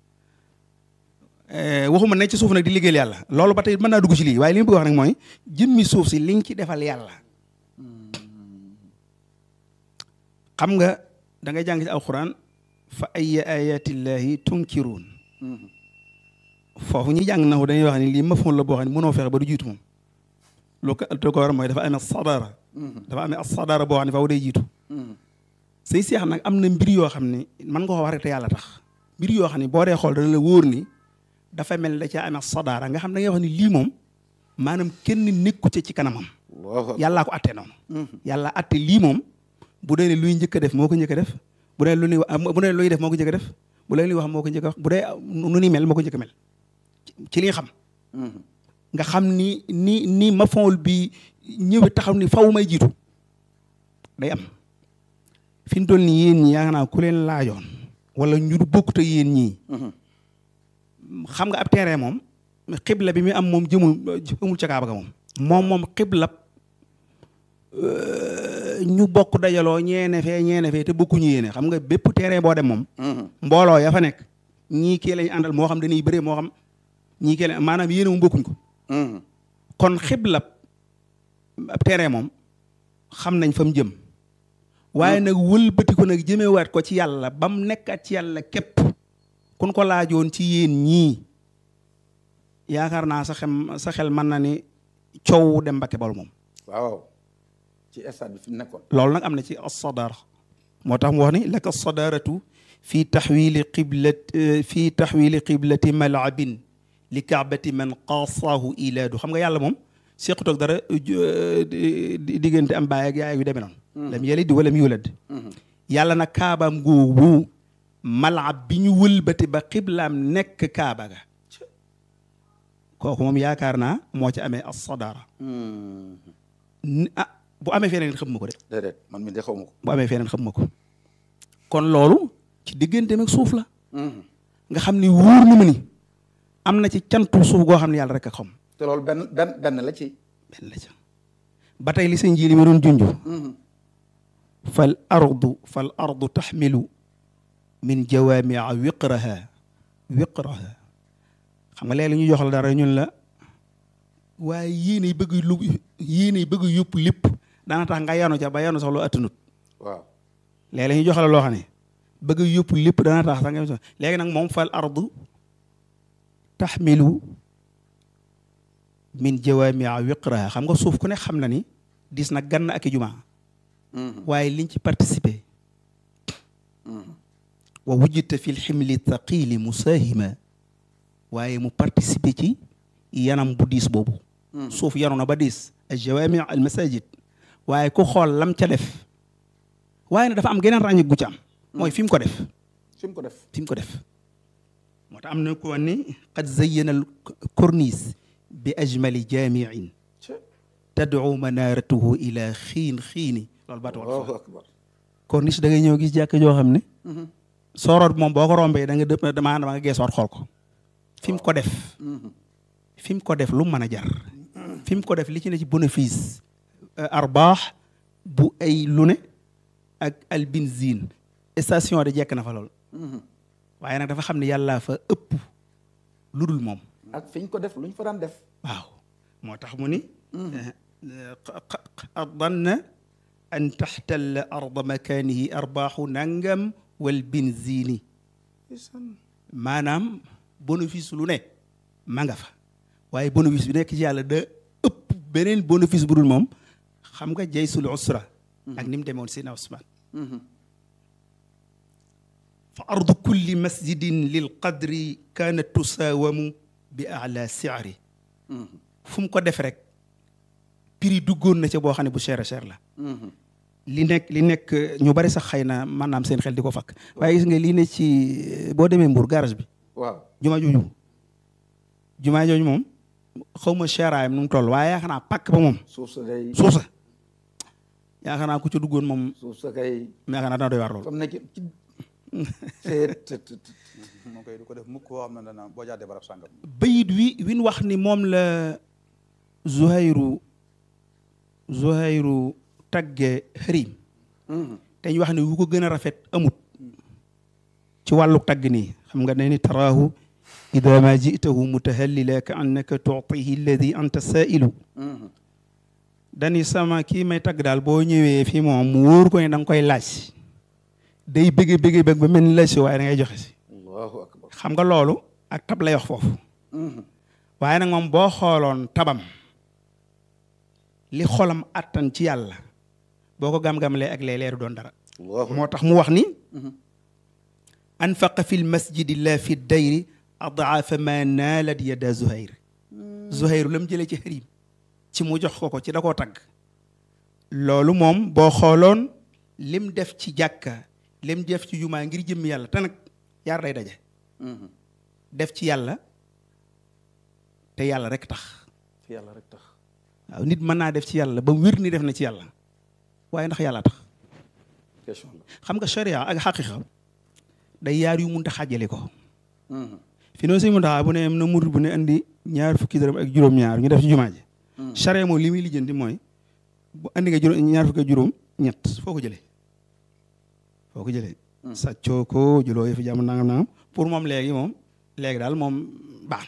waxuma ne ci suuf nag di liggéeyal yàlla loolu ba tey mën naa dugg ci lii waaye li ma bëgg wax nag mooy jëmmi suuf si liñ ci defal yàlla xam nga da ngay jàng ci alquran fa ay ayatillahi tunkiruun foofu ñuy jàng naxu dañuy wax ni lii mafhum la boo xam ne mënoo fexe ba du jiitu moom lu ko lu ko war mooy dafa amee sadara dafa amee sadara boo xam ne faaw day jiitu say seex nag am na mbir yoo xam ne mën nga ko wax rek te yàlla tax mbir yoo xam ne boo dee xool dana la wóor ni dafa mel ne da caa amee sadara nga xam da ngay wax ni lii moom maanaam kenn nekku ca ci kanamam yàllaa ko atte noonu yàlla atte lii moom bu dee ne luy njëkk a def moo ko njëkk a def bu dee lu ñuy bu dee luy def moo ko njëkk a def bu dee luy wax moo ko njëkk a wax bu dee nu ni mel moo ko njëkk a mel ci li nga xam nga xam ni ni ni ma fawul bi ñëwee taxaw ni faw may jiitu day am fi mu toll nii yéen ñi yaakaar naa ku leen laajoon wala ñu du bokkut ak yéen ñii xam nga ab terrain moom xibla bi muy am moom jëmul amul ca Kaaba ga moom moom moom xibla ñu bokk dajaloo ñeene fee ñeene fee te bokkuñu yéene xam nga bépp terrain boo dem moom mbooloo ya fa nekk ñii kii lañ àndal moo xam dañuy bëree moo xam ñii kii lañ maanaam yéene mu bokkuñ ko kon xibla ab terrain moom xam nañ fa mu jëm waaye nag wëlbati ko nag jëmewaat ko ci yàlla ba mu nekkaat ci yàlla képp kun ko laajoon ci yéen ñii yaakaar naa sa xem sa xel mën na ni coow dem Mbàkke Bawol moom waaw ci stade bi fi mu nekkoon loolu nag am na ci as-sadara moo tax mu wax ni laka sadaratu fi taxwili qiblat fi taxwili qiblati malabin li kaabati man qaasaahu ilaadu xam nga yàlla moom sequt ak dara diggante am baay ak yaay yu demee noonu lam yalid walam yulad yàlla nag kaabaam googu malab bi ñu wëlbati ba xiblaam nekk kaaba ga kooku moom yaakaar naa moo ci amee as-sadara ah bu amee feneen xam ma ko de déedéet man mi de xaw ma ko bu amee feneen xam ma ko kon loolu ci diggante ak suuf la nga xam ni wóor na ma ni am na ci cantu suuf goo xam ne yàlla rek a xam te loolu benn benn benn la ci benn la ca ba tey li sëñ ji li ma doon junj fal ardu fal ardu taxmilu min jawaamia wiqraha wiqraha xam nga léeg-léeg ñu jox la dara ñun la waaye yéenay bëgg lu yéenay bëgg yëpp lépp daana tax nga yanu ca ba yanu sax lu attanut waaw léeg-léeg ñu jox la loo xam ne bëgg yëpp lépp dana tax sax nga léegi nag moom fal ardu taxmilu min jawaamia wiqraha xam nga suuf ku ne xam na ni dis na gann ak i jumaa waaye liñ ci participer wa wujjita fi lximli thaqili musaahima waaye mu participer ci yanam bu diis boobu suuf yanu na ba diis al jawaami al masajid waaye ku xool lam ca def waaye nag dafa am geneen ràññik gu ci am mooy fi mu ko def fi mu ko def fi mu ko def moo tax am na ko ni qad zayyana al corniche bi ajmali jaamiin tad'u manaratuhu ila xiin xiini loolu baatu wala allahu akbar corniche da ngay ñëw gis jàkk joo xam ne sooroot moom boo ko rombee da nga dëpp dama dama nga geesoot xool ko fi mu ko def fi mu ko def lu mu mën a jar fi mu ko def li ci ne ci bénéfice arbaax bu ay lu ne ak al benzine station de jekk na fa lool waaye nag dafa xam ne yàllaa fa ëpp lu dul moom ak fi ñu ko def lu ñu fa daan def waaw moo tax mu ni danna an taxtalla arda makaanihi arbaaxu nangam wal benzini maanaam bénéfice lu ne ma nga fa waaye bénéfice bi nekk ci yàlla da ëpp beneen bénéfice bu dul moom xam nga jaysul usra ak ni mu demoon Seydina Usmaan fa ardu kulli masjidin lil qadri kaanat tusaawamu bi ala siari fu mu ko def rek prix duggoon na ca boo xam ne bu cher a cher la li nekk li nekk ñu bari sax xëy na maanaam seen xel di ko fakk waaye gis nga lii ne ci boo demee Mbour garage bi waaw jumaa jooju jumaa jooju moom xaw ma cheraayam nu mu toll waaye yaakaar naa pàkk ba moom suuf sa day suuf sa yaakaar naa ku ca duggoon moom suuf sa kay yaakaar naa dana doy waar lool comme nekk ci seet moo koy du ko def mukk koo xam ne dana boo jaadee barab sàngam bayit wi win wax ni moom la Zuhayru Zuhayru tagge xërim te ñu wax ne wu ko gën a rafet amut ci wàllu tagg nii xam nga ne ni taraahu ida ma jitahu mutahallila ka annaka tuutihi alladi anta saailu dani sama kii may tagg daal boo ñëwee fii moom mu wóor ko ne da nga koy laaj day bëggee bëggee bëgg ba mel ni la si waaye da ngay joxe si allahu akbar xam nga loolu ak tab lay wax foofu waaye nag moom boo xooloon tabam li xolam attan ci yàlla boo ko gam-gamlee ak léeg-léeg du doon dara allahu moo tax mu wax ni anfaqa fi lmasjidi la fi dayri adaafa ma naalat yada zuhayr zuhayru la mu jëlee ci xarim ci mu jox ko ko ci da koo tagg loolu moom boo xooloon lim def ci jàkka lim def ci jumaa ngir jëmm yàlla te nag yaar day daje def ci yàlla te yàlla rek tax fi yàlla rek tax waaw nit mën naa def ci yàlla ba mu wér ni def na ci yàlla waaye ndax yàlla tax question la xam nga sharia ak xaqiqa day yaar yu munta xàjjale ko fi noonu suñu muntaxaa bu ne am na murid bu ne andi ñaar fukki dërëm ak juróom-ñaar ñu def ci jumaa ji sharia moom li muy lijjanti mooy bu andi nga juróom ñaar fukki ak juróom ñett foo ko jëlee foo ko jëlee sàccoo ko jëloo yëfi jàmm nangam nangam pour moom léegi moom léegi daal moom baax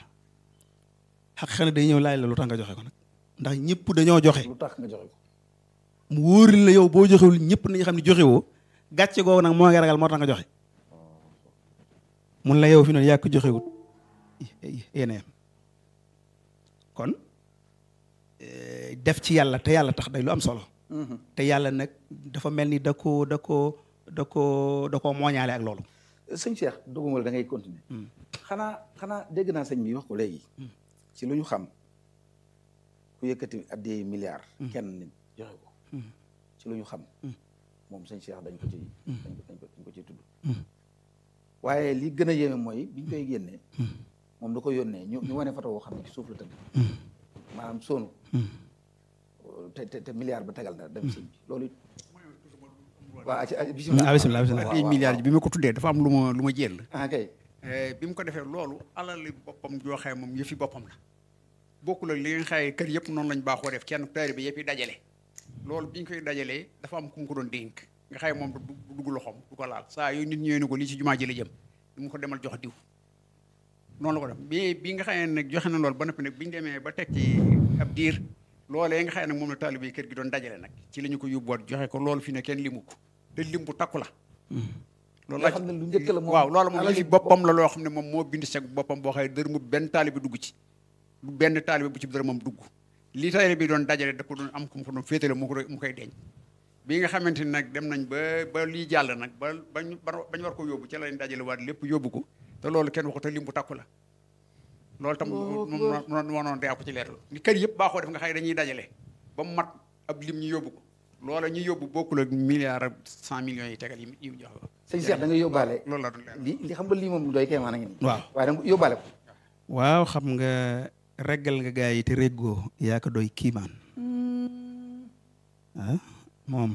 na xaqiqa ne day ñëw laaj la lu tax nga joxe ko nag ndax ñëpp dañoo joxe lu tax nga joxe ko mu wóori la yow boo joxewul ñëpp nañu xam ne joxe woo gàcce googu nag moo ngi ragal moo tax nga joxe mun la yow fi noonu yaa ko joxewut yéen a yem kon eh, def ci yàlla te yàlla tax day lu am solo te yàlla nag dafa mel ni da ko da ko da ko da koo mooñaale ak loolu sëñ Cheikh doguma la da ngay continuer xanaa xanaa dégg naa sëñ bi wax ko léegi ci lu ñu xam ku yëkkati addi milliard kenn nit joxe ko ci lu ñu xam moom sëñ Cheikh dañ ko ci dañ ko dañ ko dañ ko ciy tudd waaye li gën a yéeme mooy biñ koy génnee moom da ko yónnee ñu ñu wane photo woo xam ne ci suuf la tëdd maanaam soonu te te te milliard ba tegal na dem sëñ bi loolu it waaw ci ah bisimilah bisimilah ay milliards bi ma ko tuddee dafa am lu ma lu ma jël ah kay bi mu ko defee loolu alali boppam jooxee moom yëfi boppam la bokkul ak li nga xaye kër yëpp noonu lañ baaxoo def kenn taari bi yëpp yi dajale loolu bi ñu koy dajalee dafa am ku mu ko doon dénk nga xaye moom du du dugg loxoom du ko laal saa yooyu nit ñëwee ne ko lii ci jumaa ji la jëm du mu ko demal jox diw noonu la ko def bi bi nga xaye nag joxe na loolu ba noppi nag bi ñu demee ba teg ci ab diir loolee nga xaye nag moom la taalibe yi kër gi doon dajale nag ci la ñu ko yóbbuwaat joxe ko loolu fi ne kenn limu ko te lim bu takku la loolu nga xam ne lu njëkk la moom waaw loolu moom alali li boppam la loo xam ne moom moo bind seg boppam boo xëy dër mu benn taalibe dugg ci du benn taalibe bu ci dër moom dugg li taalibe bi doon dajale da ko doon am ku mu ko doon féetale mu ko mu koy deñ bi nga xamante ni nag dem nañ ba ba lii jàll nag ba bañ bañ war ko yóbbu ci lañ dajale waat lépp yóbbu ko te loolu kenn waxu te lim bu takku la loolu tam moom moo noon daa ko ci leeral ni kër yëpp baaxoo def nga xëy dañuy dajale ba mu mat ab lim ñu yóbbu ko loola ñu yóbbu bokkul ak milliard ak cent millions yi tegal yi yi jox ko sëñ Cheikh da nga yóbbaale loolu laa doon leeral li li xam nga lii moom lu doy kay maanaam ngi waaw waaye da nga yóbbaale ko waaw xam nga reggal nga gaa yi te réggoo yaa ko doy kiimaan ah moom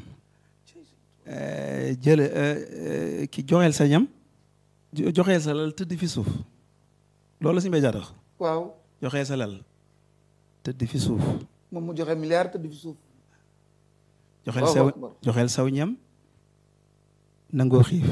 jële ki joxeel sa ñam jo- joxeel sa lal tëdd fi suuf loolu la si mbay jaatax waaw joxeel sa lal tëdd fi suuf moom mu joxe milliard te du fi suuf joxeel Allahu saw akbar. joxeel saw ñam nangoo xiif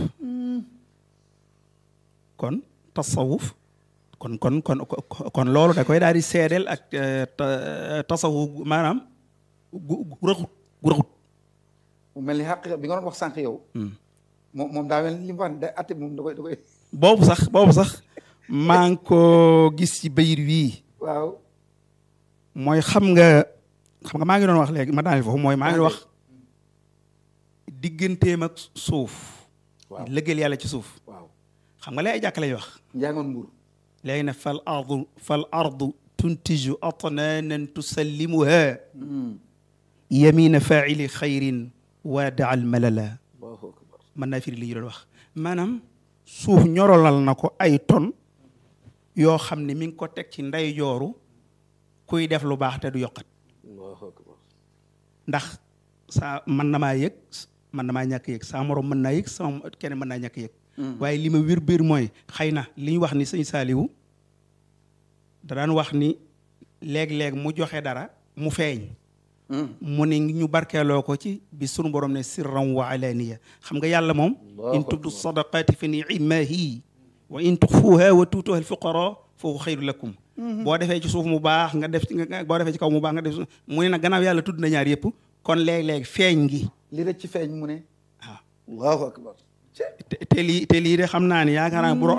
kon tasawuf kon kon kon kon loolu da koy daal di seedeel ak eh, ta- tasawuf maanaam gu gu raxut gu raxut mu mel ni xàq bi nga doon wax sànq yow moom moom daa mel ni li mu wax da atte moom da koy da koy boobu sax boobu sax maa ngi ko gis ci bayir wii waaw mooy xam nga xam nga maa ngi doon wax léegi ma daaneel foofu mooy maa ngi doon wax digganteem ak suuf waaw lëggeel yàlla ci suuf waaw xam nga lay ay jàkk lay wax njàngoon mbuur léegi ne fal ardu fal ardu tuntiju atnaanan tusallimuha yamina faili xayrin waada al malala Allahu akbar mën naa firi li ñu doon wax maanaam suuf ñorolal na ko ay ton yoo xam ne mi ngi ko teg ci ndey jooru kuy def lu baax te du yokkat Allahu akbar ndax saa mën na maa yëg mën na maa ñàkk yëg saa morom mën naa yëg sama keneen mën naa ñàkk yëg waaye li ma wér biir mooy xëy na li ñu wax ni sëñ Saaliwu da daan wax ni léeg-léeg mu joxe dara mu feeñ mu ne ñu barkeeloo ko ci bi sunu borom ne sirran wa alaniya xam nga yàlla moom Allahu in tubdu akbar. sadaqati fa ni'mahi wa in tuxfuha wa tuutuha alfuqara fa huwa xayru lakum boo defee ci suuf mu baax nga def ci nga boo defee ci kaw mu baax nga def mu ne nag gannaaw yàlla tudd na ñaar yëpp kon léeg-léeg feeñ ngi li rëcc ci feeñ mu ne waaw Allahu akbar te te lii te lii de xam naa ni yaakaar naa bu ro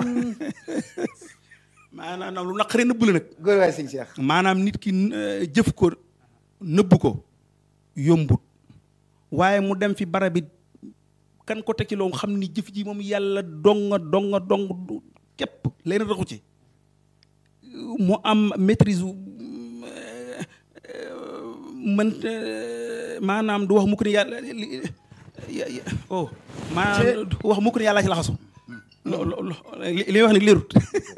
maanaam lu naqaree nëbb la nag góor waay sëñ Cheikh maanaam nit ki euh, jëf ko nëbb ko yombut waaye mu dem fi barab bi kan ko teg ci loolu xam ni jëf ji moom yàlla donga donga dong du képp leen raxu ci mu am maîtrise wu euh, euh, mën euh, maanaam du wax mukk ni yàlla li- ya- ya- oh maanaam du wax mukk ni yàlla ci laxasu lo- lo- lo- li li may wax ni leerut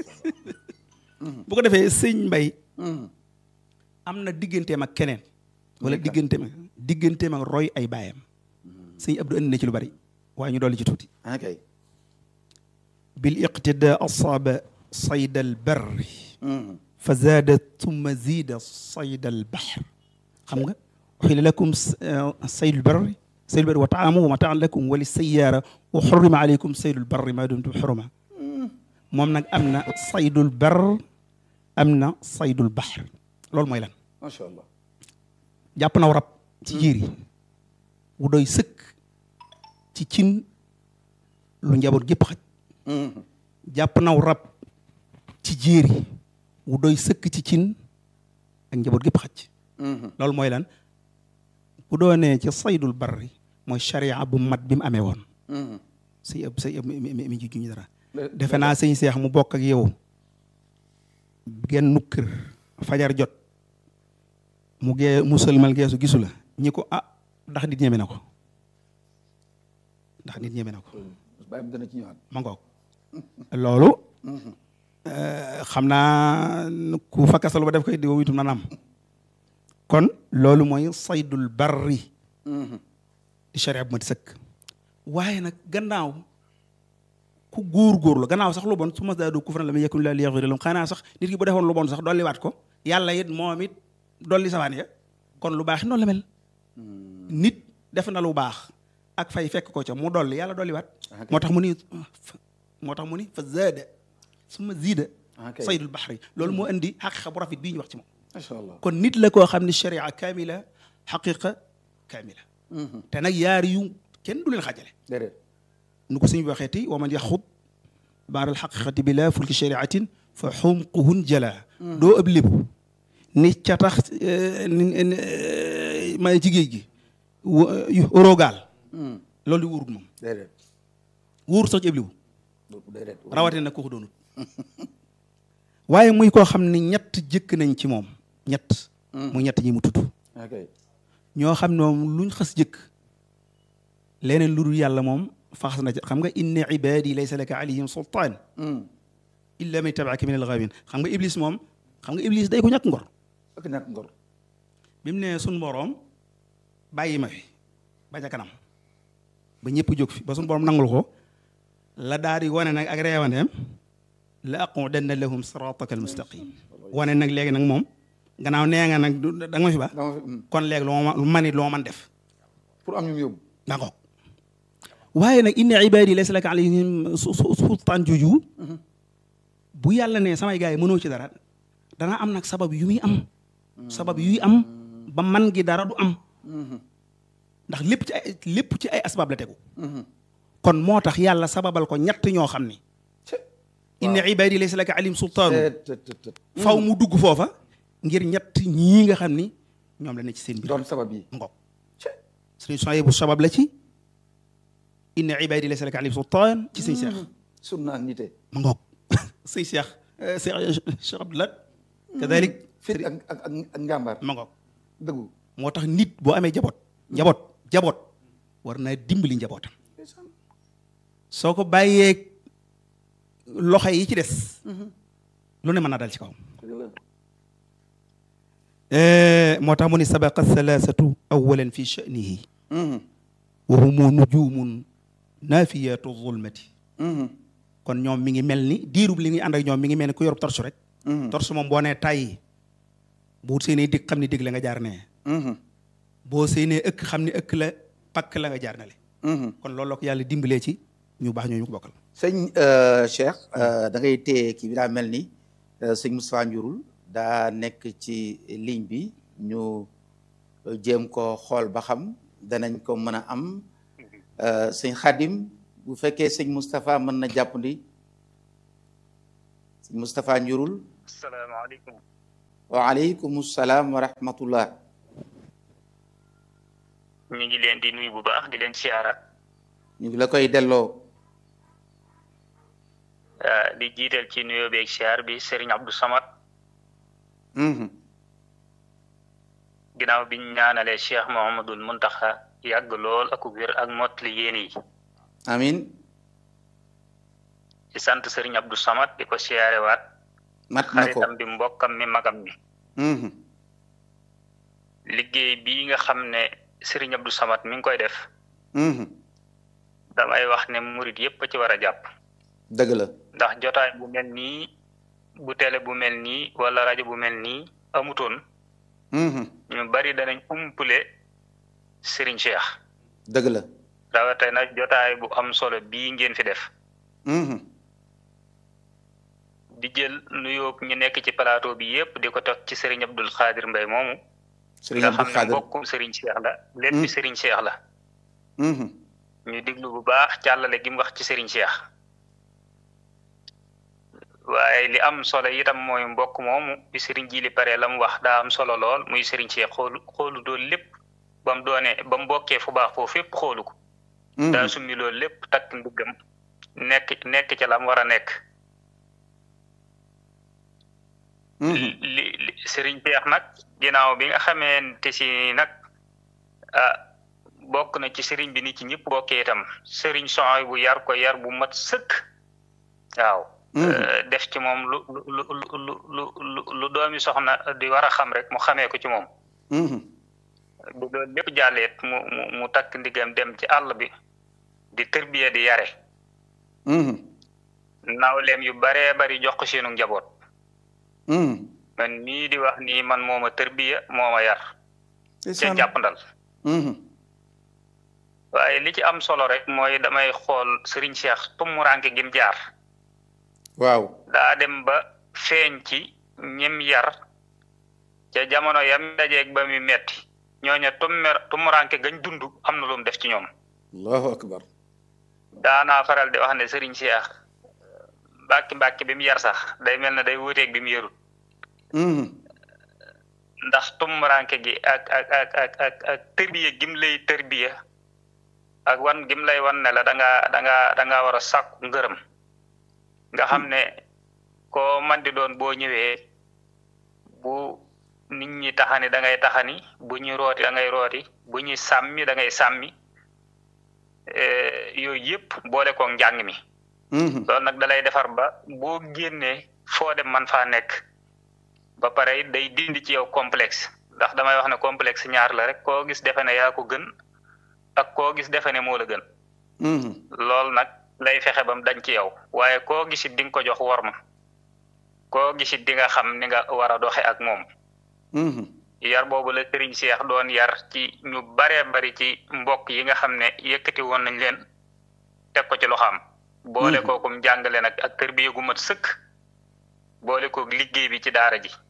bu ko defee sëñ mbay am na digganteem ak keneen wala digganteem ak digganteem ak roy ay baayam sëñ Abdou andi na ci lu bari waaye ñu dolli ci tuuti ok bil iqtida asaaba sayda al barri fa zaada tumma ziida sayda al bahr xam nga uxila lakum saydu al barri saydu al barri wa taamu wa mataan lakum wa li sayaara wa xurrima aleykum saydu al barri maa dumtum xuruma moom nag am na saydul bar am na saydul bahr loolu mooy lan macha allah jàpp naw rab ci jiir yi wu doy sëkk ci cin lu njaboot gépp xaj jàpp naw rab ci jiir yi wu doy sëkk ci cin ak njaboot gépp xaj loolu mooy lan bu doonee ci saydul barri mooy charia bu mat bi mu amee woon say ëpp say ëpp mi mi mi ji ñu dara defe naa sëñ seex mu bokk ak yow genn kër fajar jot mu gee mu sëlmal geesu gisu la ñi ko ah ndax nit ñeme na ko ndax nit ñeme na ko bàyyi mu dana ci ñëwaat ma ngoog loolu xam naa ku fakkasalu ba def koy di witum na nam kon loolu mooy saydul barri di charia bu ma di sëkk waaye nag gannaaw ku góor-góorlu gannaaw sax lu bon su ma daadu kufran lam yakun laa liyaghfira lahum xanaa sax nit ki bu defoon lu bon sax dolliwaat ko yàlla it moom it dolli sawaan ya kon lu baax it noonu la mel nit def na lu baax ak fay fekk ko ca mu dolli yàlla dolliwaat moo tax mu ni moo tax mu ni fa zaada suma ziida ok saydul baxri loolu moo indi xaqiqa bu rafet bii ñu wax ci moom macha allah kon nit la koo xam ne sharia kaamila xaqiqa kaamila te nag yaar yu kenn du leen xaajale déedéet nu ko suñu waxee ti wa man yaxud baar alxaqiqati bi la fulki shariatin fa xumquhun jala doo ëb lébu ni ca tax ma ci géej gi rogaal loolu di wóorut moom déedéet wóorut sax ci ëb lébu déedéet rawatina nag kooku doonut waaye muy koo xam ne ñett jëkk nañ ci moom ñett muy ñett ñi mu tudd ok ñoo xam ne moom luñ xas jëkk leneen lu dul yàlla moom faxas na ci xam nga inna ibadi laysa laka alayhim sultaan illa man tabaaka min alxaawin xam nga iblis moom xam nga iblis day ko ñàkk ngor ak ñàkk ngor bi mu ne suñ boroom bàyyi ma fi ba ca kanam ba ñëpp jóg fi ba suñ boroom nangul ko la daal di wane nag ak reewandeem la aqudanna lahum sirataka almustaqim wane nag léegi nag moom gannaaw nee nga nag du da nga ma fi ba dama fi kon léegi lu ma lu man it lu ma man def pour am ñu mu yóbbu d'accord waaye nag inna ibadi laysa laka alayhim su- su- sultaan jooju bu yàlla ne samay gars yi mënoo ci dara danaa am nag sabab yu muy am sabab yuy am ba man gi dara du am ndax lépp ci ay lépp ci ay asbaab la tegu kon moo tax yàlla sababal ko ñett ñoo xam ni inna ibadi laysa laka alayhim sultaanu Tët, tët, tët, tët. faw mu dugg foofa ngir ñett ñii nga xam ni ñoom la ne ci seen biir doon sabab yi ngoog sëriñ Sohaybu bu sabab la ci inna ibadi laysa laka alayhim sultaan ci sëñ Cheikh sunna ak nite ma ngoog sëñ Cheikh Cheikh Cheikh Abdoulaye kadalik fit ak ak ak ak njàmbaar ma ngoog dëggu moo tax nit boo amee jaboot jaboot jaboot war naa dimbali njabootam soo ko bàyyee loxo yi ci des lu ne mën naa dal ci kawam moo tax mu ni sabaqa thalathatu awalan fi sha'nihi wa humu nujumun naafiyatu zulmati kon ñoom mi ngi mel ni diirub li ngi ànd ak ñoom mi ngi mel ni ku yorub torsu rek torsu moom boo nee tàyyi bu seenee dig xam ni dig la nga jaar nee boo seenee ëkk xam ni ëkk la pakk la nga jaar na le kon loolu la ko yàlla dimbalee ci ñu baax ñooñu ko bokkal sëñ Cheikh da ngay téye kii bi daa mel ni sëñ Moustapha Njurul daa nekk ci ligne bi ñu jéem ko xool ba xam danañ ko mën a am sëñ Xadim bu fekkee sëñ Moustapha mën na jàppandi sëñ Moustapha njurul asalaamaaleykum waaleykum salaam wa rahmatullah ñu ngi leen di nuyu bu baax di leen siyaara ñu ngi la koy delloo ah, di jiital ci nuyoo beeg siyaar bi Serigne Abdou Samad Mhm. ginnaaw bi ñu ñaanalee Cheikh Mouhamadul Muntaxa yàgg lool ak wér ak mottali yéen yi amin ci sant Serigne Abdou Samad di ko siyaare waat mat na ko xaritam bi mbokkam mi magam mi Mhm. liggéey bii nga xam ne Serigne Abdou Samad mi ngi koy def Mhm. damay wax ne murit yépp a ci war a jàpp dëgg la ndax jotaay bu mel nii bu télé bu mel nii wala rajo bu mel nii amutoon Mhm. ñu bari danañ umpule Serigne Cheikh dëgg la rawatina jotaay bu am solo bii ngeen fi def Mhm. di jël nuyoo ñu nekk ci plateau bi yépp di ko teg ci Serigne Abdul Xaadir Mbay moomu sëriñ nga Abdou xam ne Khadir mbokkum Serigne Cheikh la lépp Serigne Cheikh la Mhm. ñu diglu bu baax càllale gi mu wax ci Serigne Cheikh waaye li am solo itam mooy mbokk moomu bi Serigne Jili pare la mu wax daa am solo lool muy Serigne Cheikh xoolu xoolu doon lépp ba mu doonee ba mu bokkee fu baax foofu fépp xoolu ko Mhm. daa summi loolu lépp takk ndiggam nekk nekk ca la mu war a nekk Mhm. li li Serigne Cheikh nag ginnaaw bi nga xamante si nag ah bokk na ci Serigne bi ni ci ñëpp bokkee itam Serigne Soy bu yar ko yar bu mat sëkk waaw. Mhm. Eh, def ci moom lu lu lu lu lu lu lu doomi soxna di war a xam rek mu xamee ko ci moom. Mhm. bu loolu lépp jàlleet mu mu mu takk ndigam dem ci àll bi di tërbiya di yare Mhm. nawleem yu baree bari jox ko seenu njaboot. Mhm. man mii di wax nii man moo ma tërbiya moo ma yar. ca ndeysaan. jàppandal Mhm. waaye li ci am solo rek mooy damay xool Serigne Cheikh tumuraanke gim jaar waaw daa dem ba feeñ ci ñim yar ca jamono yam dajeeg ba muy metti ñooña tummer tumuraanke gañ dund am na lu mu def ci ñoom allahu akbar daanaa faral di wax ne Serigne Cheikh mbàkki mbàkki bi mu yar sax day mel ne day wuuteeg bi mu yarul Mhm. ndax tumuraanke gi ak ak ak ak ak ak tërbiya gim lay tërbiya ak wan gim lay wan ne la da ngaa da ngaa da ngaa war a sàkku ngërëm nga xam ne koo man di doon boo ñëwee bu nit ñi taxani da ngay taxani bu ñuy rooti da ngay rooti bu ñuy sàmmi da ngay sàmmi eh, yooyu yëpp boole koog njàng mi Mhm. loolu nag dalay defar ba boo génnee foo dem man faa nekk ba pare it day dindi ci yow complexe ndax damay wax ne complexe ñaar la rek koo gis defe ne yaa ko gën ak koo gis defe ne moo la gën Mhm. loolu nag lay fexe ba mu dañ ci yow waaye koo gisit di nga ko jox worma koo gisit di nga xam ni nga war a doxe ak moom Mhm. yar boobu la Serigne Cheikh doon yar ci ñu baree bari ci mbokk yi nga xam ne yëkkati woon nañ leen teg ko ci loxaam boole kookum jàngale nag ak tërbiya gu mat sëkk boole kook liggéey bi ci daara ji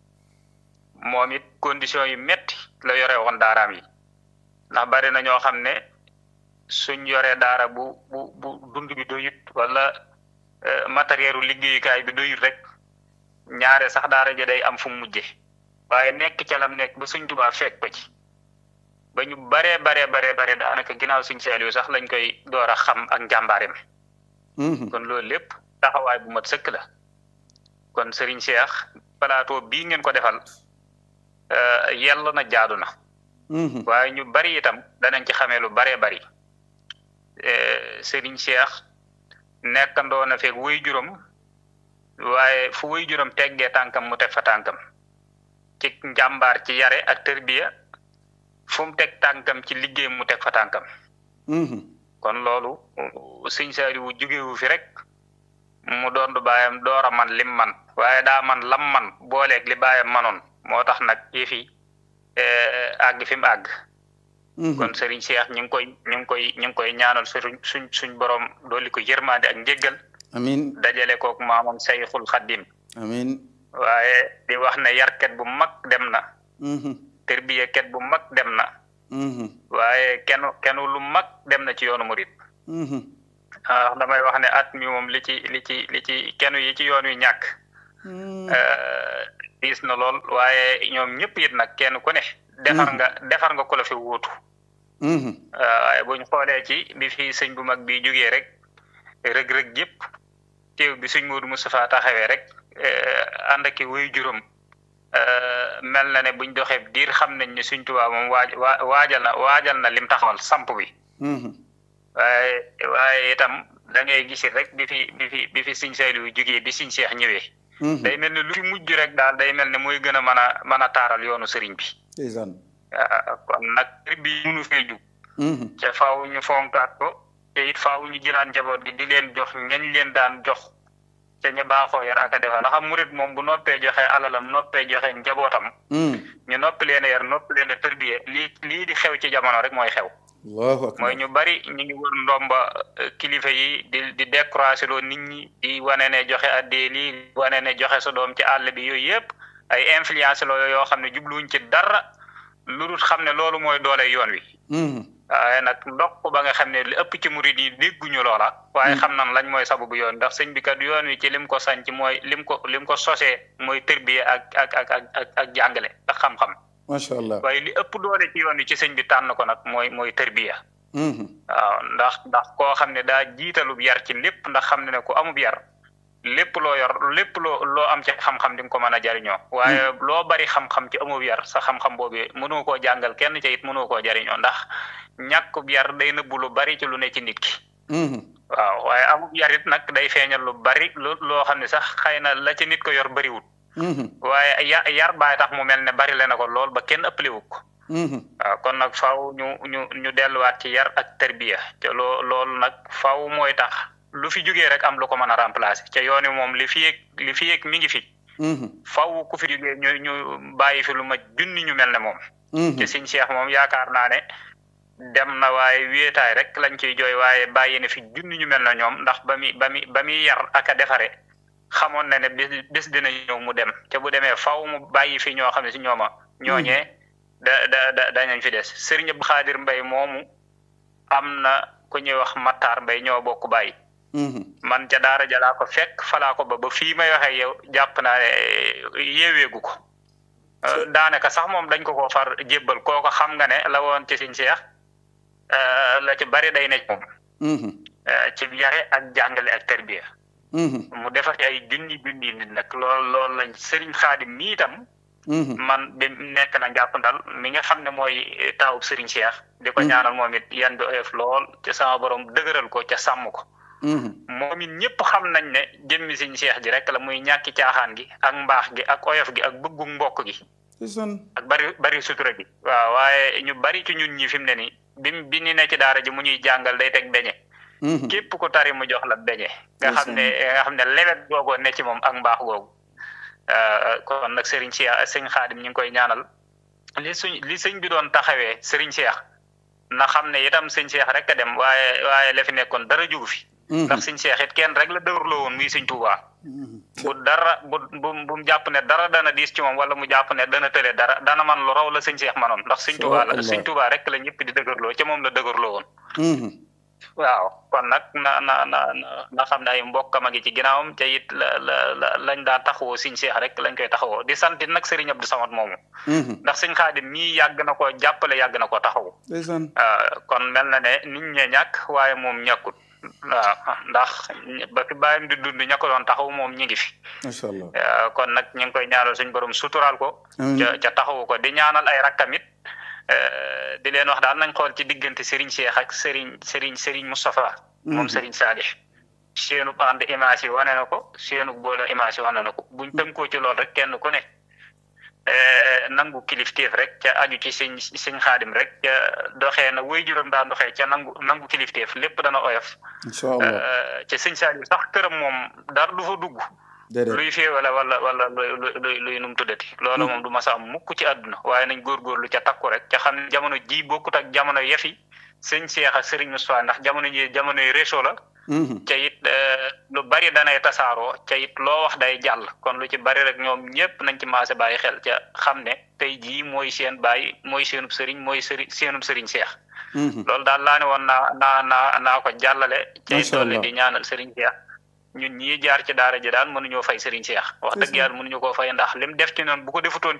moom it condition yu metti la yore woon daaraam yi ndax bari na ñoo xam ne suñ yoree daara bu bu bu dund bi doyut wala eh, matériel u liggéeyukaay bi doyut rek ñaare sax daara ji day am fu mu mujje waaye nekk ca lam nekk ba suñ tubaa fekk ko ci ba ñu baree baree baree bare daanaka ginnaaw suñ Saaliw sax lañ koy door a xam ak njàmbaareem Mhm. kon loolu lépp taxawaay bu mat sëkk la kon Serigne Cheikh plateau bii ngeen ko defal euh, yell na jaadu na Mhm. waaye ñu bari itam danañ ci xamee lu baree bari Eh, Serigne Cheikh nekkandoo na feeg wuy juróom waaye fu wuy juróom teggee tànkam mu teg fa tànkam ci njàmbaar ci yare ak tërbiya fu mu teg tànkam ci liggéey mu teg fa tànkam Mhm. kon loolu sëñ Saaliwu jógewu fi rek mu doon du baayam door a man lim man waaye daa man lam man booleeg li baayam manoon moo tax nag yëfi àgg fi mu àgg Mhm. kon Serigne Cheikh ñu ngi koy ñu ngi koy ñu ngi koy ñaanal suñ suñ suñ borom dooli ko yërmande ak njéggal amin dajale kook maamam Sayxul Xaddim amin waaye di wax ne yarket bu mag dem na Mhm. tërbiyeket bu mag dem na Mhm. waaye kenn kenn lu mag dem na ci yoonu murit Mhm. ah damay wax ne at mi moom li ci li ci li ci kenn yi ci yoon wi ñàkk diis na lool waaye ñoom ñëpp it nag kenn ku ne defar nga defar nga ku la fi wuutu waaye buñ xoolee ci bi fi sëñ bu mag bi jógee rek rëg-rëg yëpp teew bi sëñ Moodu Moustapha taxawee rek ànd ak wuy juróom mel na ne buñ doxee diir xam nañ ne suñ Tuubaa moom waaj waajal na waajal na lim taxawal samp bi waaye waaye itam da ngay gis rek bi fi bi fi bi fi Sëñ Saaliw jógee bi Sëñ Seex ñëwee day mel ne lu fi mujj rek daal day mel ne mooy gën a mën a mën a taaral yoonu sëriñ bi ndeysaan kon nag sëriñ bi mënu fee jug te faaw ñu fonkaat ko te it faaw ñu jëlaat njaboot gi di leen jox ñañ leen daan jox te ñu baaxoo yar ak a defar ndax murit moom bu noppee joxe alalam noppee joxe njabootam ñu noppi leen a yar noppi leen a tërbiye lii lii di xew ci jamono rek mooy xew allahu akbar mooy ñu bari ñu ngi wër ndomba kilifa yi di di découragé loo nit ñi di wane ne joxe addee lii wane ne joxe sa doom ci àll bi yooyu yëpp ay influence la yoo xam ne jubluwuñ ci dara lu dul xam ne loolu mooy doole yoon wi waaye nag ndokk ba nga xam ne li ëpp ci murid yi dégguñu loola waaye xam nan lañ mooy sababu yoon ndax sëñ bi kat yoon wi ci lim ko sanc mooy lim ko lim ko sosee mooy tërbiye ak ak ak ak ak jàngale ak xam-xam macha allah waaye li ëpp doole ci yoon wi ci sëñ bi tànn ko nag mooy mooy tërbiya waaw ndax ndax koo xam ne daa jiitalub yar ci lépp ndax xam ne ne ku amub yar lépp loo yor lépp loo loo am ci xam-xam di nga ko mën a jariñoo waaye loo bari xam-xam ci amub yar sa xam-xam boobu mënoo koo jàngal kenn ca it mënoo koo jariñoo ndax ñàkkub yar day nëbbu lu bari ci lu ne ci nit ki waaw waaye amub yar it nag day feeñal lu bari lu loo xam ne sax xëy na la ci nit ko yor bariwul waaye ya yar baay tax mu mel ne bari le na ko lool ba kenn ëppaliwu ko waaw kon nag faaw ñu ñu ñu delluwaat ci yar ak tarbiya te loo loolu nag faaw mooy tax lu fi jógee rek am lu ko mën a remplacer ca yooni moom li fi yëg li fi yëg mi ngi fi faaw ku fi jógee ñu ñu bàyyi fi lu ma junni ñu mel ne moom te Sëñ Cheikh moom yaakaar naa ne dem na waaye wéetaay rek lañ ciy jooy waaye bàyyi na fi junni ñu mel na ñoom ndax ba mi ba mi ba muy yar ak a defare xamoon na ne bis bis dina ñëw mu dem te bu demee faw mu bàyyi fi ñoo xam ne si ñooma ñooñee da da da dañañ fi des Sëriñ Abdou Xaadir Mbay moomu am na ku ñuy wax Mattaar Mbay ñoo bokk bàyyi man ca daara jalaa ko fekk falaa ko ba ba fii may waxee yow jàpp naa ne yeeweegu ko daanaka sax moom dañ ko ko far jébbal kooko xam nga ne la woon ci Sëñ Seex la ci bari day ne moom ci yare ak jàngale ak tarbiya mu defar ci ay junni junni nit nag lool loolu lañ sëriñ xaadim mi itam man bi nekk na jàpp ndal mi nga xam ne mooy taawub sëriñ Cheikh di ko ñaanal moom it yan bi oyof lool ca sama borom dëgëral ko ca sàmm ko moom it ñëpp xam nañ ne jëmmi sëriñ Cheikh ji rek la muy ñàkki caaxaan gi ak mbaax gi ak oyof gi ak bëggu mbokk gi ak bari bari sutura gi waaw waaye ñu bari ci ñun ñi fi mu ne nii bi bi ñu ne ci daara ji mu ñuy jàngal day teg beñe képp ku tari mu jox la beñe nga xam ne nga xam ne lewet googoo ne ci moom ak mbaax googu kon nag Serigne Cheikh sëñ Xaadim ñu ngi koy ñaanal li suñ li sëñ bi doon taxawee Serigne Cheikh na xam ne itam sëñ Cheikh rek a dem waaye waaye la fi nekkoon dara jugu fi ndax sëñ Cheikh it kenn rek la dëwërloo woon muy sëñ Tuubaa bu dara bu bu bu mu jàpp ne dara dana diis ci moom wala mu jàpp ne dana tële dara dana man lu raw la sëñ Cheikh manoon ndax sëñ Tuubaa la sëñ Tuubaa rek la ñëpp di dëgërloo ca moom la dëgërloo woon waaw kon nag na na na na xam ne ay mbokkam a ngi ci ginnaawam te it la la la lañ daa taxawoo sëñ Cheikh rek lañ koy taxawoo di sant nag Serigne Abdou Samad moomu ndax sëñ Xaadim mii yàgg na koo jàppale yàgg na koo taxawu kon mel na ne nit ñee ñàkk waaye moom ñàkkut waaw ndax ba fi bàyyam di dund ña ko doon taxaw moom ñi ngi fi macha allah kon nag ñu ngi koy ñaanal suñ borom suturaal ko ca ca taxawu ko di ñaanal ay rakkamit di leen wax daal nañ xool ci diggante Serigne Cheikh ak Serigne Serigne Serigne Moustapha moom Serigne Salih seenu ànd image yi wane na ko seenu boole image yi wane na ko buñ tënkoo ci lool rek kenn ku ne nangu kilifteef rek ca aju ci sëñ sëñ xaadim rek ca doxee na wéy juróom daan doxee ca nangu nangu kilifteef lépp dana oyof incha allah ca sëñ Saliou sax këram moom dara du fa dugg luy fee wala wala wala luy luy luy num tuddati loolu moom du ma sa am mukk ci àdduna waaye nañ góorgóorlu ca takku rek ca xam ne jamono ji bokkut ak jamono yefi sëñ Cheikh ak Serigne Moustapha ndax jamono ji jamono yi réseau la ca it lu bari danay tasaaroo ca it loo wax day jàll kon lu ci bari rek ñoom ñëpp nañ ci maase bàyyi xel ca xam ne tey jii mooy seen bàyyi mooy seenub sëriñ mooy sëriñ seenub sëriñ Cheikh loolu daal laa ne woon naa naa naa naa ko jàllale cay Macha dolli Allah. di ñaanal Serigne Cheikh ñun ñii jaar ci daara ji daal mënuñoo fay Serigne Cheikh wax dëgg yàlla mënuñu koo fay ndax lim def ci noonu bu ko defutoon